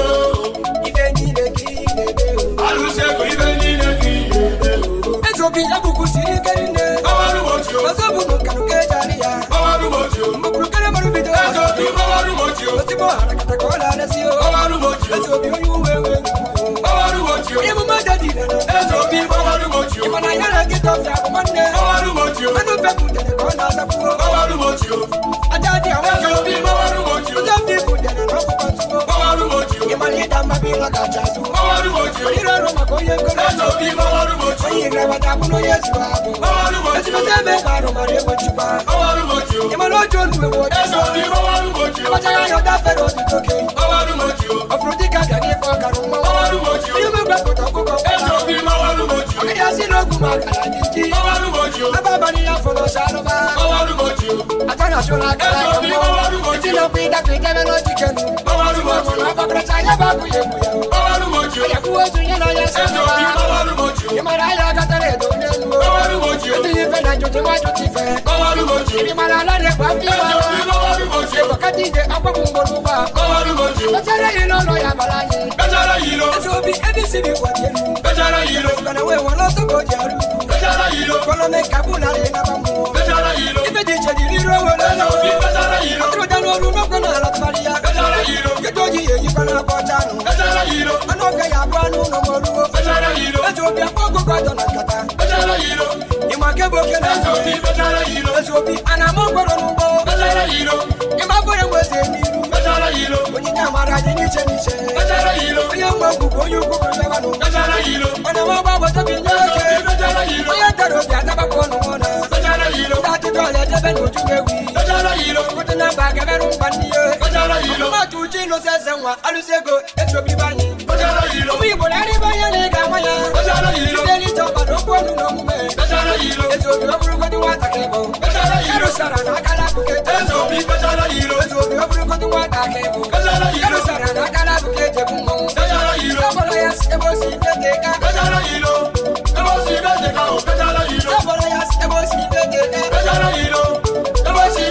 H: ife niile ka ị na-eme
E: Alụsị ego ibe niile ka ị na-eme o.
H: eze obi ebuku siri ike nne
E: Gbawarụ m ochi o.
H: ọzọ bụ na nkanụ ka eji arị ya
E: Gbawarụ m ochi o.
H: mgbekwuru kere mara bido
E: Eze obi gbawarụ m ochi o.
H: ozigbo harakata ka ọ na-arịasị o
E: Gbawarụ m ochi o.
H: eze obi onye uwe ewe
E: Gbawarụ m ochi o.
H: onye emume dị dị na
E: Eze obi gbawarụ m ochi o.
H: ịmana ya na nkịta ọbịa bụ nwanne
E: Gbawarụ m ochi o.
H: anụ bepụtere ka ọ na-azapụo
E: Gbawarụ m ochi o.
H: aja dị awa
E: Eze obi gbawarụ m ochi o.
H: ụzọ ndị butere na ọkụkọ tuo
E: Gbawarụ m ochi o.
H: ịmana ịda mma bụ ịlọ kacha azụ
E: Gbawarụ m ochi o.
H: ịrụ ọrụ maka onye nkolo
E: Eze obi gbawarụ m ochi o.
H: onye ịgrawata bụ na onye zuru abụ
E: Gbawarụ m ochi o.
H: ezigbote ebe ka arụ mara egbo nchịkwa
E: Gbawarụ m ochi o.
H: ịmana otu olu ewu
E: Eze obi gbawarụ m ochi o.
H: ọchaghị anya ọdafere otuto ke
E: Gbawarụ m ochi o.
H: ọ fụrụ dịka bịa n'ife ọkara mmanwụ
E: Gbawarụ m ochi o.
H: ihe mgbapụta ọkụkọ
E: Eze obi gbawarụ m ochi o.
H: ọgịdị asị n'ogwu ma akara dị nji
E: Gbawarụ m ochi o.
H: ebe abalị ya fọrọ ọsọ anụma
E: Gbawarụ m ochi o.
H: ata na achụ n'aka
E: Eze
H: ya
E: obi gbawarụ m ochi o.
H: tinokwu ịdakọ idebe n'ojike nụ
E: Gbawarụ m ochi o.
H: ọgbakọrọcha anya bụ abụ ya egwu ya
E: Gbawarụ m ochi o.
H: ya kwuo otu nye na ya sị
E: Eze obi gbawarụ m ochi o.
H: ị mara anya agatara edo n'elu
E: Gbawarụ m ochi o.
H: ndị ife na njote nwa jụta ife
E: Gbawarụ m ochi o.
H: ị mara ala na-ekwe afọ
E: Eze obi
H: iwe
E: gbawarụ m ochi o.
H: ịbọkata ije akwapụ mgbọrọ ụgbọ a
E: Gbawarụ m ochi o.
H: kpachara ya n'ụlọ ya bara anyị
E: Bechara ya ilo.
H: eze obi ebe isi bụ ịgwa dị elu
E: Bechara ya ilo.
H: mana wee nwere ọtọ ka o ji arụ ugwu
E: Bechara ya ilo.
H: kọlọme ka bụ narị naba mmụọ
E: Bechara ya ilo.
H: ife dị iche dịrị iru owere
E: Eze obi bechara ya ilo.
H: atụrụda n'ọrụ n'ọkụ na ala tụgharị ya
E: Bechara ya ilo.
H: kedu oji ya eyikwa n'akwa ọcha anụ
E: Bechara ya ilo.
H: anụ ọga ya abụ anụ ụlọ moruo
E: Bechara ya ilo.
H: eze obi akpa ọgụgụ adọ na nkata
E: Bechara ya ilo.
H: ịma nke bụ oke na
E: Eze obi bechara ya ilo.
H: eze obi a na-ama mkpọrọ n'ugbo
E: Bechara ya ilo.
H: ịma bụrụ enwe eze n'iru
E: Bechara ya ilo.
H: onyinye amara dị n'iche n'iche
E: Bechara ya ilo.
H: onye nwe ugwu bụ onye ukwu bụ lebanụ
E: Bechara ya ilo.
H: ọ na-enwe ọgba agbata bi nye
E: Eze
H: oke
E: obi bechara ya ilo.
H: onye dara obi adabakwa ọnụ ọna
E: Bechara ya ilo.
H: ndị atụtụ ọla ejebe n'uju ewi
E: Bechara ya ilo.
H: kụtụ na mba gaberụ mba ndị ihe
E: Bechara ya ilo.
H: mmadụ uche ịlụsị eze nwa alụsị ego etu obi banye
E: Bechara ya ilo.
H: ụmụ igbo na-arịba ihe na ịga nwa ya
E: Bechara ya ilo.
H: site n'ite ọbara okwu ọnụ na omume
E: Bechara ya ilo.
H: etu obi ọ bụrụgodị nwata ka ịbụ
E: Bechara ya ilo.
H: erụsara na aka na-abụke
E: Eze obi bechara ya ilo.
H: etu obi ọ bụrụgodị nwata ka ịbụ
E: Bechara ya ilo.
H: erụsara na aka na-abụke ejebu mmanwụ
E: Bechara ya ilo.
H: ọbara ya si ebe o si ike dị ka
E: Bechara ya ilo. Ebe o si bete ka o bechara ya ilo.
H: ọbara ya si ebe o si ike dị ka
E: Bechara ya ilo. Ebe o si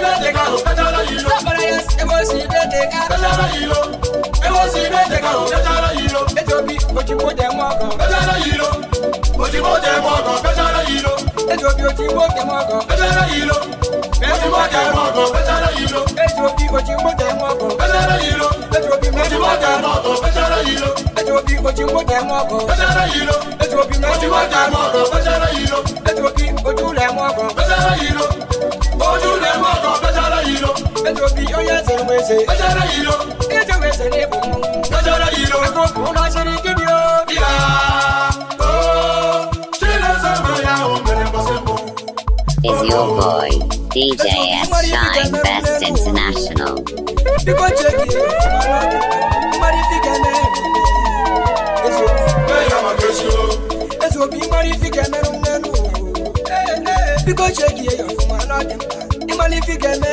H: bechara ilo ewosi n'eteka o bechara ilo ejobi ojimbo jẹ mọ ọgàn bechara ilo ojimbo jẹ mọ ọgàn bechara ilo ejobi ojimbo jẹ mọ ọgàn bechara ilo ojimbo jẹ mọ ọgàn bechara ilo ejobi ojimbo jẹ mọ ọgàn bechara ilo ejobi ojimbo jẹ mọ ọgàn bechara ilo ejobi ojimbo jẹ mọ ọgàn bechara ilo ejobi ojimbo jẹ mọ ọgàn bechara ilo ejobi ojúlẹ mọ ọgàn bechara ilo ojúlẹ mọ ọgàn bechara ilo ejobi oyè sẹnu wẹsẹ bechara ilo ejò wẹsẹ ní ibùkún bechara ilo ẹgbẹ́ náà ṣe ní kíni o. ìyá o ṣe lè sọ̀rọ̀ ya o bẹ̀rẹ̀ bọ́sẹ̀ bọ̀.
I: Is your boy, DJ S Shine Best International.
H: Biko cheki, mari fike me. Eso,
E: Bẹ́ẹ̀ máa kẹ́sí o.
H: eso bi mari fike me nenu. Biko cheki yo fuma na dem. Imali fike me.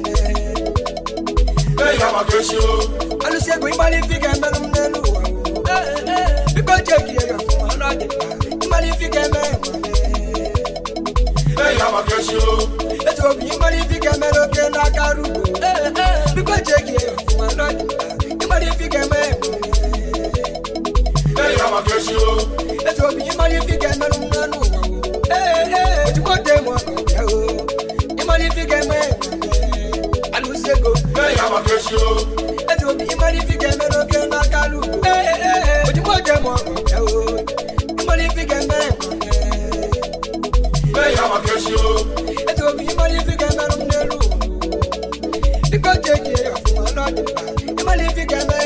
E: Bẹ́ẹ̀ máa kẹ́sí o.
H: Alu se go imali fike me nenu. Biko cheki yo fuma na dem. Imali fike me.
E: Bẹ́ẹ̀ máa kẹ́sí o.
H: Eso bi mari fike me lo ke na karu. Biko cheki yo fuma na dem. Imali fike me.
E: Bẹ́ẹ̀ máa kẹ́sí o.
H: Ètò òbí yín máa ní fi kẹ́mẹ́ ló ń nánú wà o. Ojúkọ́ tẹ mọ́ ọkàn jẹ́ o. Yín máa ní fi kẹ́mẹ́ alùsègò.
E: Bẹ́ẹ̀ máa kẹ́sí o.
H: Ètò òbí yín máa ní fi kẹ́mẹ́ ló kẹ́ náà kálù. Ojúkọ́ tẹ mọ́ ọkàn jẹ́ o. Yín máa ní fi kẹ́mẹ́
E: Bẹ́ẹ̀ máa kẹ́sí o.
H: Ètò òbí yín máa ní fi kẹ́mẹ́ ló ń nánú wà o. Bíkọ́ jẹ́jì ẹ̀yọ̀ fún wa lọ́dún. Yín máa ní fi kẹ́mẹ́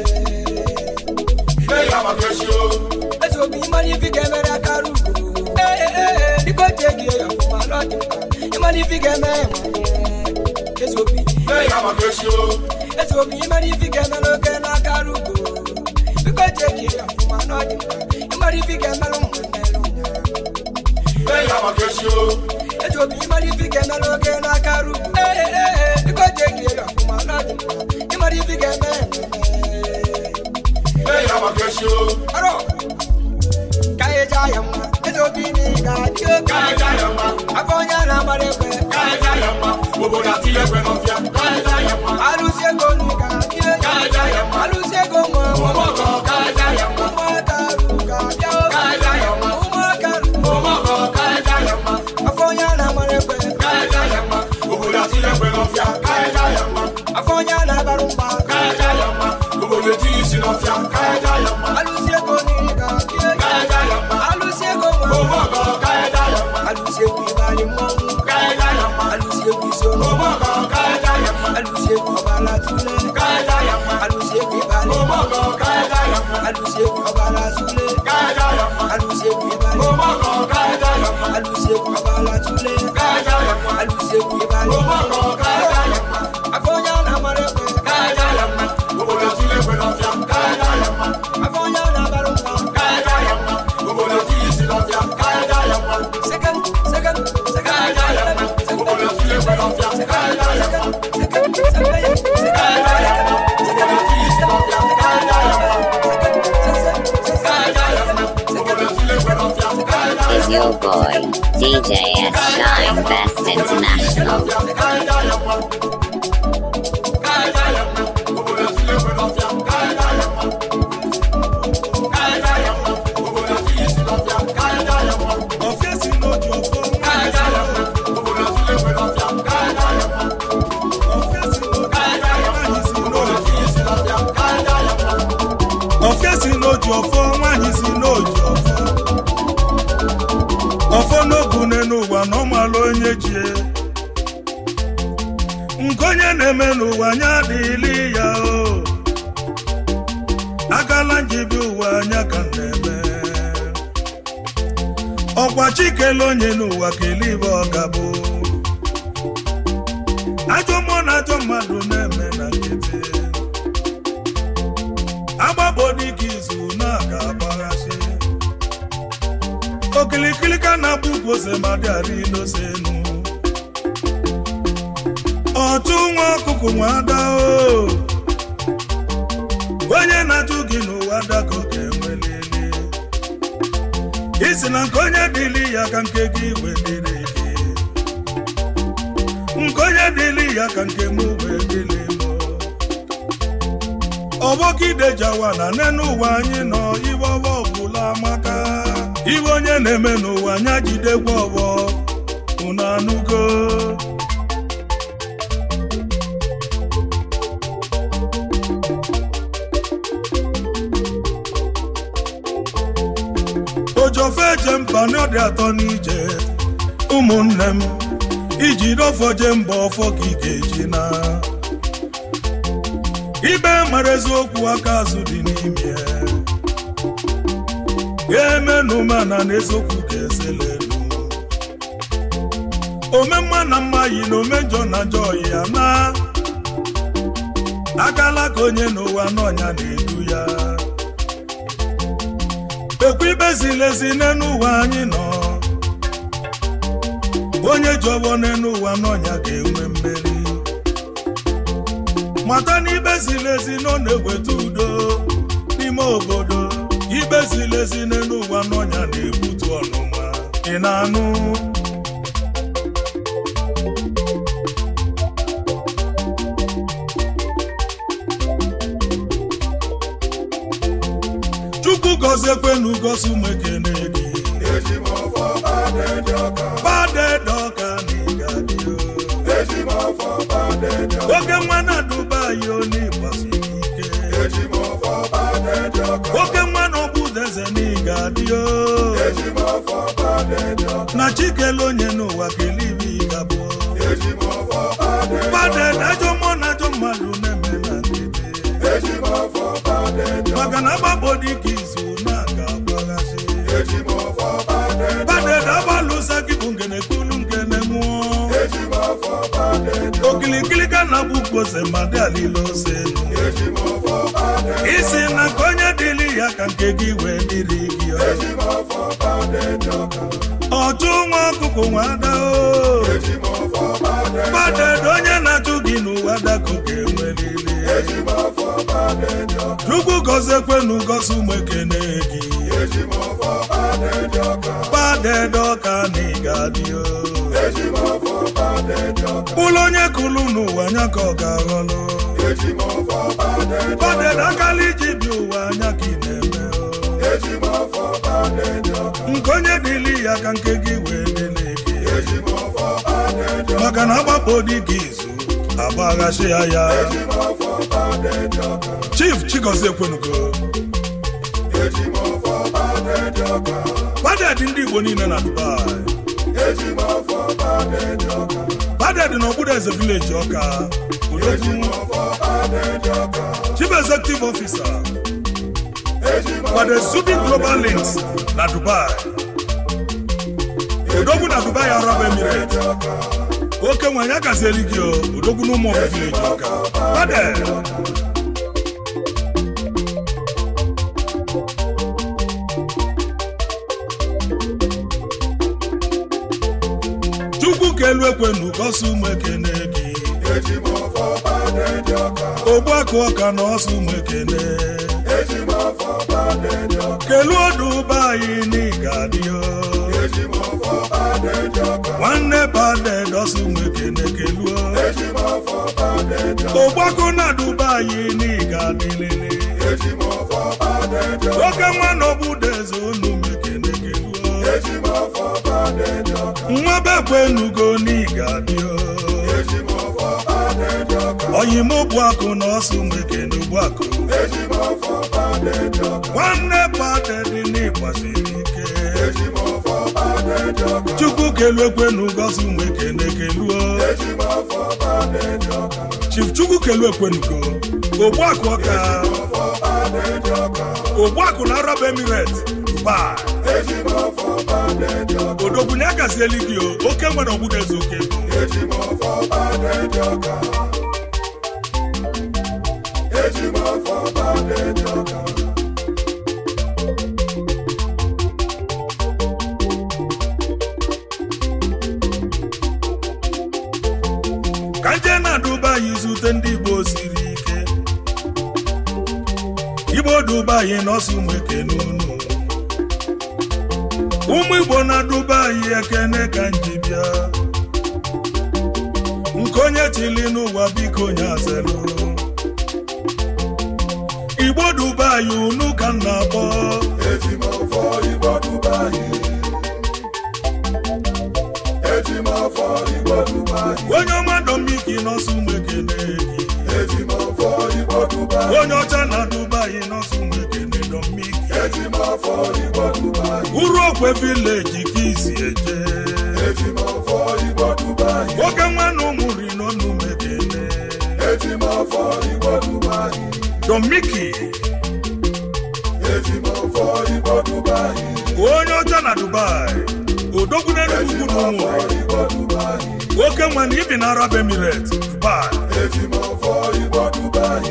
E: Bẹ́ẹ̀ máa kẹ́sí o.
H: Ètò òbí yín máa ní fi kẹ́mẹ́ rẹ̀ kálù. Bíkọ́ jẹ́jì ẹ̀yọ̀ fún wa lọ́dún. Yín máa ní fi kẹ́mẹ́ Ètò òbí
E: Bẹ́ẹ̀ máa kẹ́sí o.
H: Ètò òbí yín máa ní fi kẹ́mẹ́ ló kẹ́ náà kálù. Bíkọ́ jẹ́jì ẹ̀yọ̀ fún wa lọ́dún. Yín máa ní fi kẹ́mẹ́ ló ń nánú wà o.
E: Bẹ́ẹ̀ máa kẹ́sí o.
H: Ètò òbí yín máa ní fi kẹ́mẹ́ ló kẹ́ náà kálù. Bíkọ́ jẹ́jì ẹ̀yọ̀ fún wa lọ́dún. Yín máa ní fi kẹ́mẹ́
E: Bẹ́ẹ̀ máa kẹ́sí o.
H: Aro, kaye jayama, eto bini gadio
E: Káyọ̀dá yẹn ma.
H: Akonya na marepe,
E: Káyọ̀dá yẹn ma. Gbogbo láti ẹgbẹ́ náà fíà. Káyọ̀dá yẹn ma.
H: aluse go ni gadio
E: Káyọ̀dá yẹn ma.
H: Aluse go mo mo
E: Mo mọ̀ kọ́ káyọ̀dá yẹn ma.
H: mo karu gadio
E: Káyọ̀dá yẹn ma.
H: mo karu
E: Mo mọ̀ kọ́ káyọ̀dá yẹn ma.
H: Akonya na marepe,
E: Káyọ̀dá yẹn ma. Gbogbo láti ẹgbẹ́ náà fíà. Káyọ̀dá yẹn ma.
H: Akonya na barumba
E: Káyọ̀dá yẹn ma. Gbogbo létí ìsìn náà fíà. Káyọ̀dá yẹn ma.
H: Aluse go ni gadio
E: Káyọ̀dá yẹn ma.
H: Aluse go
E: Mo
H: mo
E: mọ̀ kọ́ káyọ̀dá yẹn ma.
H: Aluse go ibali mo
E: Káyọ̀dá yẹn ma.
H: Aluse go isono
E: Mo mọ̀ kọ́ káyọ̀dá yẹn ma.
H: Aluse go bala tule
E: Káyọ̀dá yẹn ma.
H: Aluse go ibali
E: Mo mọ̀ kọ́ káyọ̀dá yẹn ma.
H: Aluse go bala tule
E: Káyọ̀dá yẹn ma.
H: Aluse go ibali
E: Mo mọ̀ kọ́ káyọ̀dá yẹn ma.
H: Aluse go bala tule
E: Káyọ̀dá yẹn ma.
H: Aluse go ibali
E: Mo mọ̀ kọ́ káyọ̀dá yẹn ma.
H: Akonya na marepe
E: Káyọ̀dá yẹn ma. Gbogbo láti ẹgbẹ́ náà fíà. Káyọ̀dá yẹn ma.
H: Akonya na barumba
E: Káyọ̀dá yẹn ma. Gbogbo láti ìsìn náà fíà. Káyọ̀dá yẹn ma.
H: Second, second, second
E: Káyọ̀dá yẹn ma. Gbogbo láti ẹgbẹ́ náà fíà. Káyọ̀dá yẹn ma.
H: Second, second,
E: Káyọ̀dá yẹn ma. Gbogbo láti ìsìn náà fíà. Káyọ̀dá yẹn ma. Káyọ̀dá yẹn ma. Gbogbo láti ẹgbẹ́ náà fíà. Káyọ̀dá yẹn
I: Is your boy, DJ S Shine Best International.
E: Káyọ̀dá yẹn ma. Káyọ̀dá yẹn ma. Gbogbo láti ẹgbẹ́ náà fíà. Káyọ̀dá yẹn ma. Káyọ̀dá yẹn ma. Gbogbo láti ìsìn náà fíà. Káyọ̀dá yẹn ma.
G: ọ̀fẹ́ sí lójú ọ̀fọ́
E: Káyọ̀dá yẹn ma. Gbogbo láti ẹgbẹ́ náà fíà. Káyọ̀dá yẹn ma.
G: ọ̀fẹ́ sí lójú
E: Káyọ̀dá yẹn ma.
G: nwaanyị si
E: Gbogbo
G: n'oju
E: láti ìsìn náà fíà. Káyọ̀dá yẹn ma.
G: ọ̀fẹ́ sí lójú ọ̀fọ́ nwaanyị si n'oju ọ̀fọ́ ọ̀fọ́ n'ogu n'elu ụwa na ọmalụ onye jie nke onye na-eme n'ụwa anya adịghịlị ya o agala njibi ụwa anya ka m na-eme ọkwa chikele onye n'ụwa kelee ibe ọ gabụ ajọ mmụọ na ajọ mmadụ na-eme na nkịtị agbapụ dịka izu na-aga agbaghasị okilikili ka na-agba ugwu ose ma dị arị n'ose enu ọtụ nwa ọkụkụ nwa ada o onye na-ajụ gị n'ụwa dago ga-enwelili isi na nke onye dịli ya ka nke gị wedịrị gị nke onye dịli ya ka nke m wee dịlị m ọbọkidejawa na nene ụwa anyị nọ iwe ọbọ ọbụla maka iwe onye na-eme n'ụwa anya jidekwa ọbọ unu anụgo ojofe eje mba n'ọdị atọ n'ije ụmụnne m iji dọfọ je mba ọfọ ka ị ga-eji na ibe mara eziokwu aka azụ dị n'ime ga-emenụ mana na eziokwu ga-eselelu omemma na mma yi na omejọ na njọ ya na akala ka onye n'ụwa n'ọnya na-edu ya ekwu ibe ziri ezi n'elu ụwa anyị nọ onye ji ọgbọ n'elu ụwa n'ọnya ga-enwe mmeri mata na ibe ziri ezi nọ na-eweta udo n'ime obodo ibe ziri ezi n'elu ụwa n'ọnya na-ebutu ọnụma ị na-anụ chukwu gọziekwenu gosi ụmụ ekene gị badedọka oke nwa na dubai onye gbasiri ike oke nwa na ọbụdeze n'iga dị o na chikele onye n'ụwa kelibi gabụ baded ajọ mmụọ na ajọ mmadụ na-eme na nkịtị maka na agbapụ dịka izu na-aga agbaghazi baded agbalụsa gị bụ ngene kulu ngene nwụọ okilikili ka na bụ kpose ma dị alile ose elu isi na nke onye dịrị ya ka nke gị wee dịrị gị ọchụ nwa ọkụkụ nwa ada o baded onye na-achụ gị n'ụwa dako ga-enweriri chukwu gọziekwenu gosi ụmụ ekene gị badedọka na ịgadị o ụlọ onye kụlụ n'ụwa anya ka ọ ga-aghọlụ baded akala iji bi ụwa anya ka ị na-eme o nke onye dịli ya ka nke gị wee dịlị gị maka na agbapụ dị gị izu agbaghachi ya ya chief chigozie ekwenugo baded ndị igbo niile na dubai baded na okpuru eze vileji ọka odogwu chief executive officer kwade zubi global links na dubai odogwu na dubai arab emirate oke nwanyị agazieli gị o odogwu na ụmụ vileji ọka baded chukwu ka elu ekwenu gosi ụmụ ekene gị ogbu akụ ọka na ọsọ ụmụ ekene kelu ọdụ ụba anyị n'ịga dị o nwanne baded ọsọ ụmụ ekene keluo ogbako na duba anyị n'ịga dịlele oke nwa na ọbụdeze unu mekene keluo nwa bekwenugo n'ịga dị o oyim bụ akụ na ọsọ mekene ugbu akụ nwanne badedị n'ịgbasiri ike chukwu kelu ekwenu gozi ụmụ ekene keluo chief chukwu kelu ekwenugo ogbuakụ ọka ogbuakụ na arab emiret dubai odogbunye agazieli gị o oke nwere ọgbụda eze oke ka nje na dubai zute ndị igbo siri ike igbo dubai nọsụ ụmụ ekene unu ụmụ igbo na dubai ekene ka nji bịa nke onye chili n'ụwa biko onye azelu igbo dubai unu ka m na-akpọ
J: eji m ọfọ igbo dubai eji m ọfọ igbo dubai
G: onye ọma domiki nọsụ mekene gị
J: eji m ọfọ igbo dubai
G: onye ọcha na dubai nọsụ mekene domiki
J: eji m ọfọ igbo dubai
G: uru okwe vileji ka isi eje
J: eji m ọfọ igbo dubai
G: oke nwanne ụmụri n'ọnụ mekene
J: eji m ọfọ igbo dubai
G: domiki
J: eji m ọfọ igbo dubai
G: onye ọcha na dubai odogwu n'enugwu na ụmụri
J: igbo dubai
G: oke nwanne ibi na arab emirates dubai
J: eji m ọfọ igbo dubai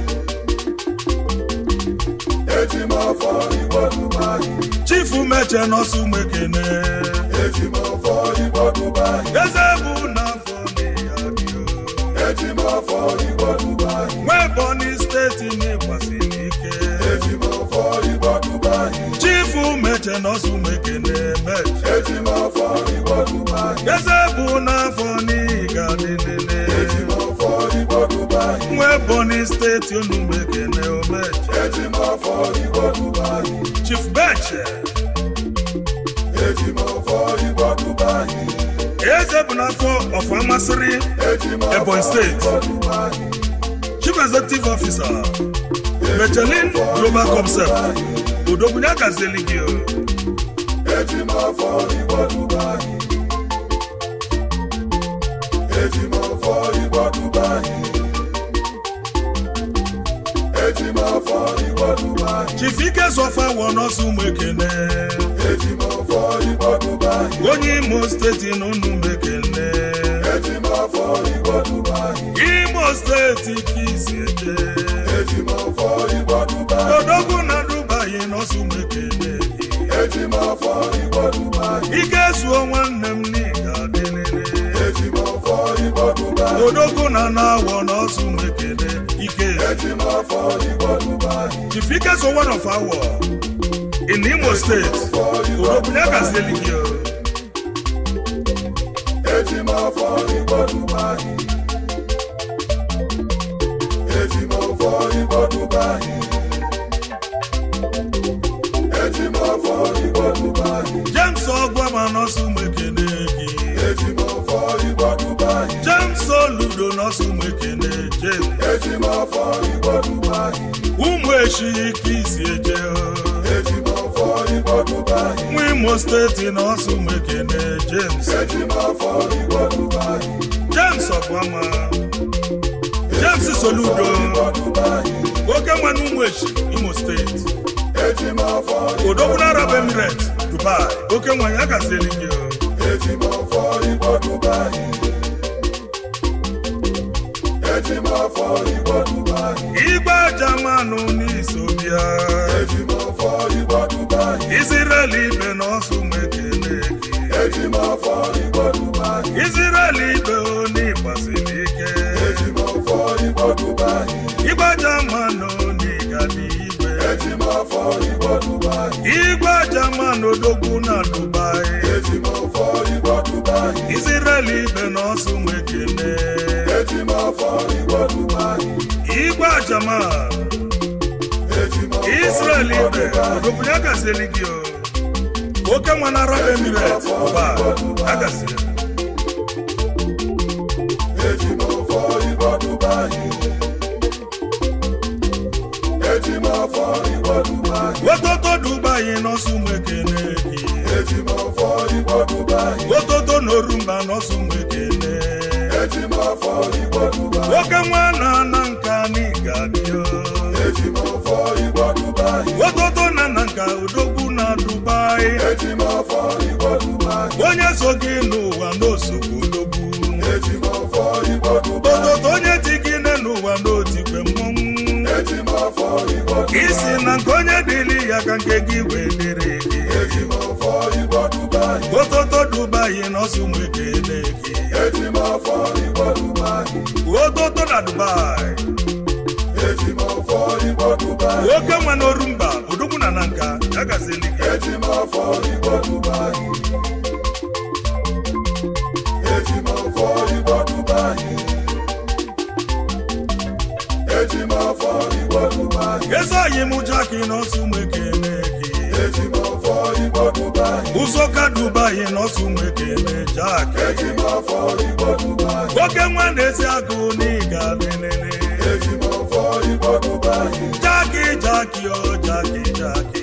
J: eji m ọfọ igbo dubai
G: chifu meche nọsụ mekene
J: eji m ọfọ igbo dubai
G: eze bụ n'afọ n'ịyabio
J: eji m ọfọ igbo dubai
G: nwee bọni steeti n'ịgbasiri ike
J: eji m ọfọ igbo dubai
G: chifu meche nọsụ mekene meche
J: eji m ọfọ igbo dubai
G: eze bụ n'afọ n'ịga dịlele
J: eji m ọfọ igbo dubai
G: nwee bọni steeti unu mekene omeche
J: eji m ọfọ igbo dubai
G: chief beche
J: eji m ọfọ igbo dubai
G: eze bụ n'afọ ọfọ amasịrị
J: eji m ọfọ
G: ebonyi steeti
J: igbo dubai
G: chief executive officer mechelin global concept odogwunye gazieli gị o.
J: eji m ọfọ igbo dubai eji m ọfọ igbo dubai eji m ọfọ igbo dubai
G: chief ike zọfa wọ nọsụ mekene
J: eji m ọfọ igbo dubai
G: onye imo steeti na unu mekene
J: eji m ọfọ igbo dubai
G: imo steeti ka isi eje
J: eji m ọfọ igbo dubai
G: odogwu na dubai nọsụ mekene gị
J: eji m ọfọ igbo dubai
G: ike zuo nwanne m n'ịga dịlele
J: eji m ọfọ igbo dubai
G: odogwu na na-awọ nọsụ mekene ike
J: eji m ọfọ igbo dubai
G: chief ike so one of our in imo state odogwunye gazieli gị o.
J: eji m ọfọ igbo dubai eji m ọfọ igbo dubai eji m ọfọ igbo dubai
G: james ọgwama nọsụ mekene gị
J: eji m ọfọ igbo dubai
G: james oludo nọsụ mekene james
J: eji m ọfọ igbo dubai
G: ụmụ echi ka isi eje o.
J: eji m ọfọ igbo dubai
G: nwa imo steeti nọsụ mekene james
J: eji m ọfọ igbo dubai
G: james ọgwama james soludo
J: igbo dubai
G: oke nwa na ụmụ echi imo steeti
J: eji m ọfọ
G: odogwu na arab emirates dubai oke nwa ya gazieli gị o.
J: eji m ọfọ igbo dubai eji m ọfọ igbo dubai
G: igwe jamanụ n'iso bịa
J: eji m ọfọ igbo dubai
G: israel ibe nọsụ mekene gị
J: eji m ọfọ igbo dubai
G: israel ibe oni gbasiri ike
J: eji m ọfọ igbo dubai
G: igwe jamanụ n'ịga n'igwe
J: eji m ọfọ igbo dubai
G: igwe jamanụ odogwu na dubai
J: eji m ọfọ igbo dubai
G: israel ibe nọsụ mekene
J: eji m ọfọ igbo dubai
G: igwe jaman
J: eji m ọfọ
G: israel
J: igbo
G: ibe
J: dubai
G: odogwu ya gazieli gị o oke nwa na arab emirates dubai ya gazieli
J: eji m ọfọ igbo dubai eji m ọfọ igbo dubai
G: ototo dubai nọsụ mekene gị
J: eji m ọfọ igbo dubai
G: ototo n'orumba nọsụ mekene
J: eji m ọfọ igbo dubai
G: oke nwa na na nka n'ịga bịa
J: eji m ọfọ igbo dubai
G: ototo na na nka odogwu na dubai
J: eji m ọfọ igbo dubai
G: onye so gị n'ụwa n'osogbu odogwu
J: eji m ọfọ igbo dubai
G: ototo onye ti gị ne n'ụwa n'otikwe mmọnwụ
J: eji m ọfọ igbo dubai
G: isi na nke onye dịrị ya ka nke gị wee dịrị gị
J: eji m ọfọ igbo dubai
G: ototo dubai nọsụ mekene gị
J: eji m ọfọ igbo dubai
G: ototo na dubai
J: eji m ọfọ igbo dubai
G: oke nwa n'orumba odogwu na na nka ya gazili gị
J: eji m ọfọ igbo dubai eji m ọfọ igbo dubai eji m ọfọ igbo dubai
G: eze oyi m jaki n'ọsụ mekene gị ụzọ ka dubai n'ọsụ mekene jaki oke nwa na-esi agụ n'ịga lelele jaki jaki o jaki jaki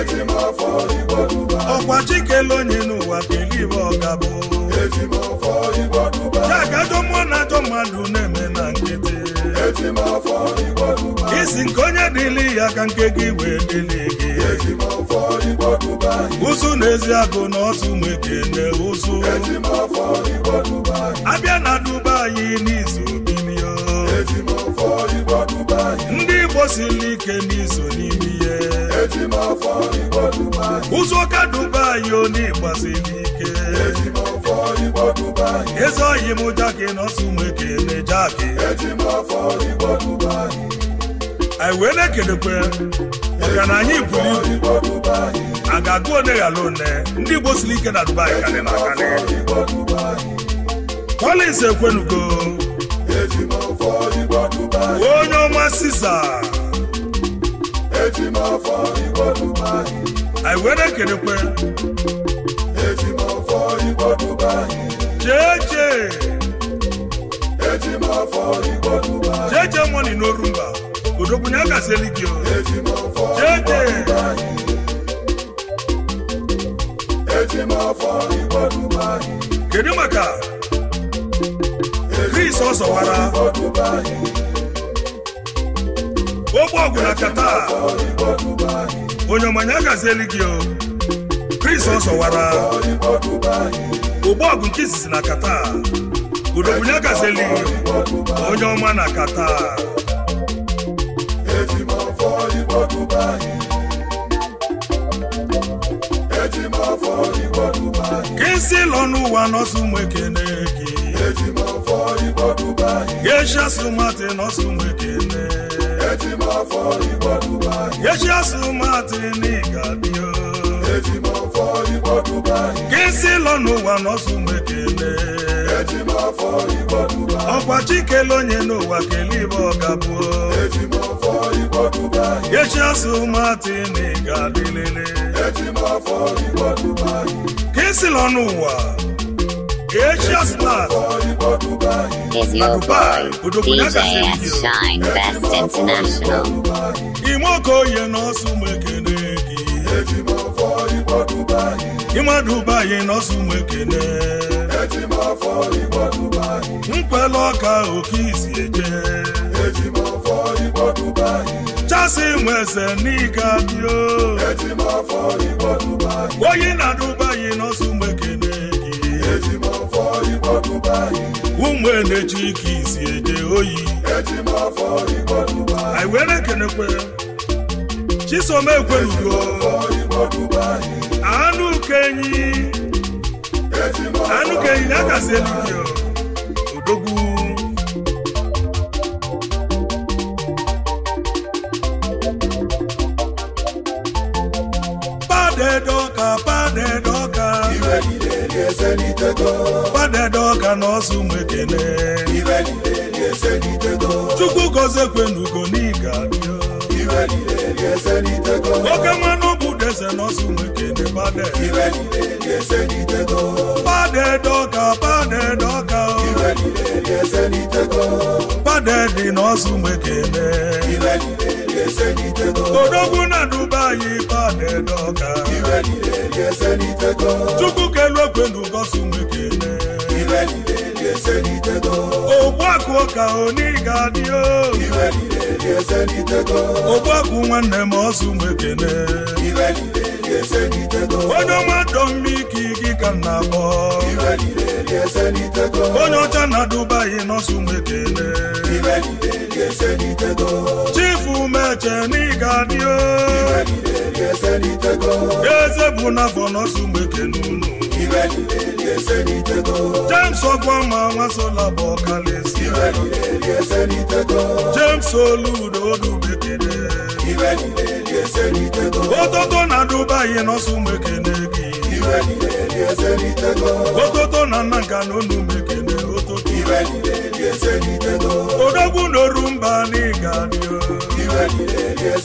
G: ọkwa chikele onye n'ụwa kelibe ọgabụ jaki ajọ mmụọ na ajọ mmadụ na-eme na nkịtị isi nke onye dịli ya ka nke gị wee dịli gị ụzụ na-ezi agụ na ọsụ mekene ụzụ abịa na dubai n'izu bilio ndị igbo siri ike n'izu n'ime ihe ụzọ ka dubai oni gbasiri ike eze oyi m jaki na ọsụ mekene jaki anyị wee na-ekelekwe maka na anyị buru ibu a ga-agụ one ghara one ndị igbo siri ike na dubai karị na akarị Collins ekwenugo onye ọma siza anyị wee na-ekelekwe jeje jeje moni n'orumba odogwunye agasieli gị o jeje kedu maka Chris ọsọwara ogbe ọgwụ na kata onye ọmanya agazieli gị o Chris ọsọwara ogbe ọgwụ nke izizi na kata odogwunye agazieli gị onye ọma na kata kesi lọ n'ụwa n'ọsụ nwekene gị Yeshia sumati n'ọsụ nwekene Yeshia sumati n'ịgadio kesi lọ n'ụwa n'ọsụ nwekene ọkwa chikele onye n'ụwa kelibe ọgabuo Yeshia sumati n'ịgadilele kesi lọ n'ụwa Yeshia sumati
I: Is your boy, DJ S Shine Best International.
G: ime okoye n'ọsụ mekene gị ịmadubaghị n'ọsụ mekene nkwele ọka oke isi eje chasi nweze n'ịga dio oyi na dubaghị n'ọsụ mekene gị ụmụ enechi ka isi eje oyi anyị were kenekwe chisom ekwelugo anụ kenyi anụ kenyi ya kasị eluigwe odogwu padedoka padedoka padedoka n'ọsụ mekene chukwu gozie kwenugo n'ịga dio oke mmanụ bụ deze n'ọsụ mekene pade padedoka padedoka pade dị n'ọsụ mekene odogwu na dubayi padedoka chukwu kelu ekwenugo sụ mekene ogbuakụ ụka oniga dio ogbuakụ nwanne m ọsụ mekene onye ọma dọmmiki gị ka m na-akpọ onye ọcha na dubai n'ọsụ mekene chifu meche n'iga dio eze bụ n'afọ n'ọsụ mekene unu james ọgwama nwasola bụ ọkalesi james oludo odubekene ototo na dubai n'ọsụ mekene gị ototo na nnanga na onu mekene ototo odogwu n'orumba n'ịga dio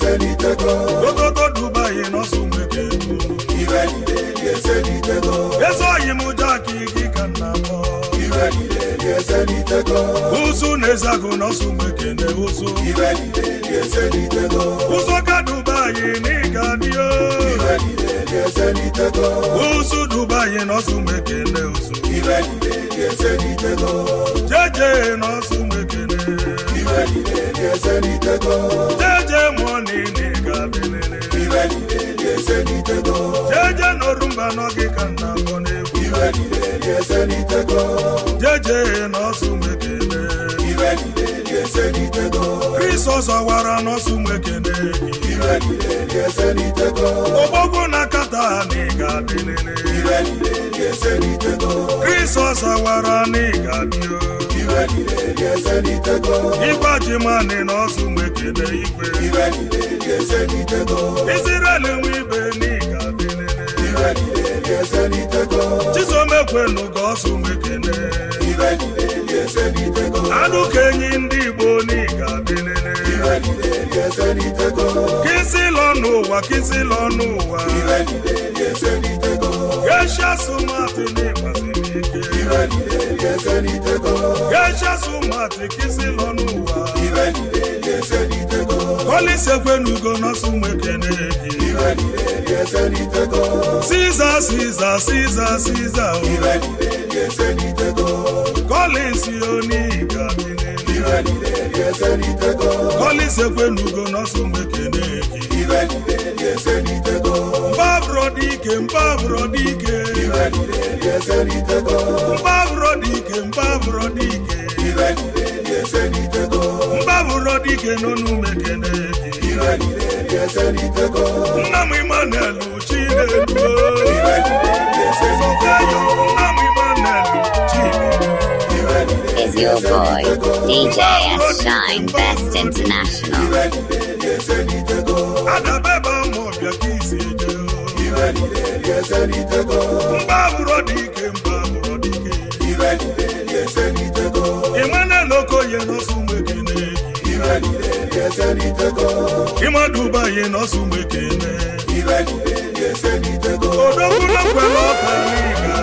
J: eselitego
G: ogogo dubai n'ọsọ nweke n'unu
J: iwe niile dị eselitego
G: eze oyi m jaki gị ka nna mọ
J: iwe niile dị eselitego
G: ụzụ na-ezagụ n'ọsọ nweke na ụzụ
J: iwe niile dị eselitego
G: ụzụ ka dubai n'ịga dị o
J: iwe niile dị eselitego
G: ụzụ dubai n'ọsọ nweke na ụzụ
J: iwe niile dị eselitego
G: jeje n'ọsọ nweke na
J: iwe niile dị eselitego
G: jeje mụọ na ịga bilele
J: iwe niile dị eselitego
G: jeje n'orumba n'oge ka nna akọ n'egwu
J: iwe niile dị eselitego
G: jeje n'ọsọ nweke na
J: iwe niile dị eselitego
G: krisọs ọwara n'ọsọ nweke na
J: iwe niile dị eselitego
G: ọgbọgwụ na kata na ịga bilele
J: iwe niile dị eselitego
G: krisọs ọwara na ịga bio
J: iwe niile dị eselitego
G: igwe jimani n'ọsọ nweke na igwe
J: iwe niile dị eselitego
G: israel nwe ibe na ịga bilele
J: iwe niile dị eselitego
G: chisom ekwenu ka ọsọ nweke na
J: iwe niile dị eselitego
G: anụ ka enyi ndị igbo na ịga bilele
J: iwe niile dị eselitego
G: kisi lọ n'ụwa kisi lọ n'ụwa
J: iwe niile dị eselitego
G: gesha sumati n'ịgbasiri ike
J: iwe niile dị eselitego
G: gesha sumati kisi lọ n'ụwa
J: iwe niile dị eselitego
G: kọlisekwenugo n'ọsọ nweke na gị
J: iwe niile dị eselitego
G: siza siza siza siza o
J: iwe niile dị eselitego
G: kọlins oniga bilele
J: iwe niile dị eselitego
G: kọlisekwenugo n'ọsọ nweke na gị
J: iwe niile dị eselitego
G: mbaburo dike mbaburo dike
J: iwe niile dị eselitego
G: mbaburo dike mbaburo dike
J: iwe niile dị eselitego
G: mbaburo dike n'onu mekene gị
J: iwe niile dị eselitego
G: nna m Emmanuel Chinedu
J: iwe niile dị eselitego
G: nna m Emmanuel Chinedu
J: iwe niile
I: Is your boy, DJ S Shine Best International.
J: iwe niile dị eselitego
G: adabeba mọbịa ka isi eje
J: iwe niile dị eselitego
G: mbaburo dike mbaburo dike
J: iwe niile dị eselitego
G: Emmanuel Okoye n'ọsọ mekene gị
J: iwe niile dị eselitego
G: ịmadubaye n'ọsọ mekene
J: iwe niile dị eselitego
G: odokwunakwela ọka n'ịga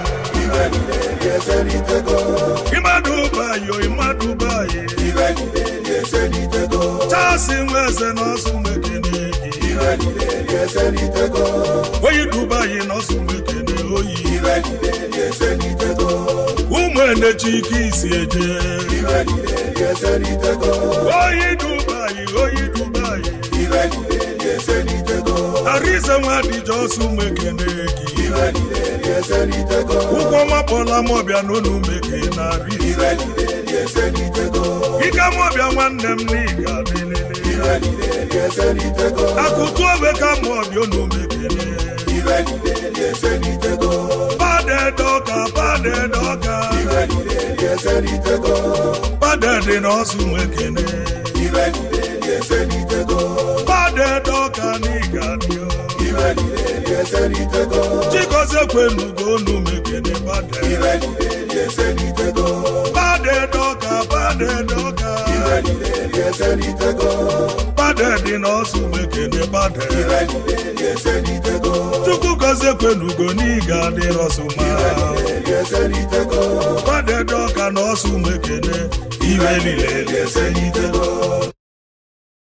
J: iwe niile dị eselitego
G: ịmadubayo ịmadubaye
J: iwe niile dị eselitego
G: chasi nweze n'ọsọ mekene gị
J: iwe niile dị eselitego
G: oyi dubayi n'ọsọ mekene oyi
J: iwe niile dị eselitego
G: ụmụ enechike isi eje
J: iwe niile dị eselitego
G: oyi dubayi oyi dubayi
J: iwe niile dị eselitego
G: arize nwadije ọsọ mekene gị
J: iwe niile dị eselitego
G: ụkwụ mapụla mọbịa n'onu meke na ri
J: iwe niile dị eselitego
G: ike mọbịa nwanne m n'ịga bilele
J: iwe niile dị eselitego
G: akụtu obe ka mọbịa onu mekene
J: iwe niile dị eselitego
G: padedoka padedoka
J: iwe niile dị eselitego
G: padede n'ọsọ mekene
J: iwe niile dị eselitego
G: padedoka n'ịga dio
J: iwe niile dị eselitego
G: chikozie kwenugo onu mekene pade
J: iwe niile dị eselitego
G: padedoka padedoka
J: iwe niile dị eselitego
G: padede n'ọsọ mekene pade
J: iwe niile dị eselitego
G: chukwu gozie kwenugo n'ịga dịrọsụma
J: niile dị eselitego
G: padedoka n'ọsọ mekene iwe niile
J: dị eselitego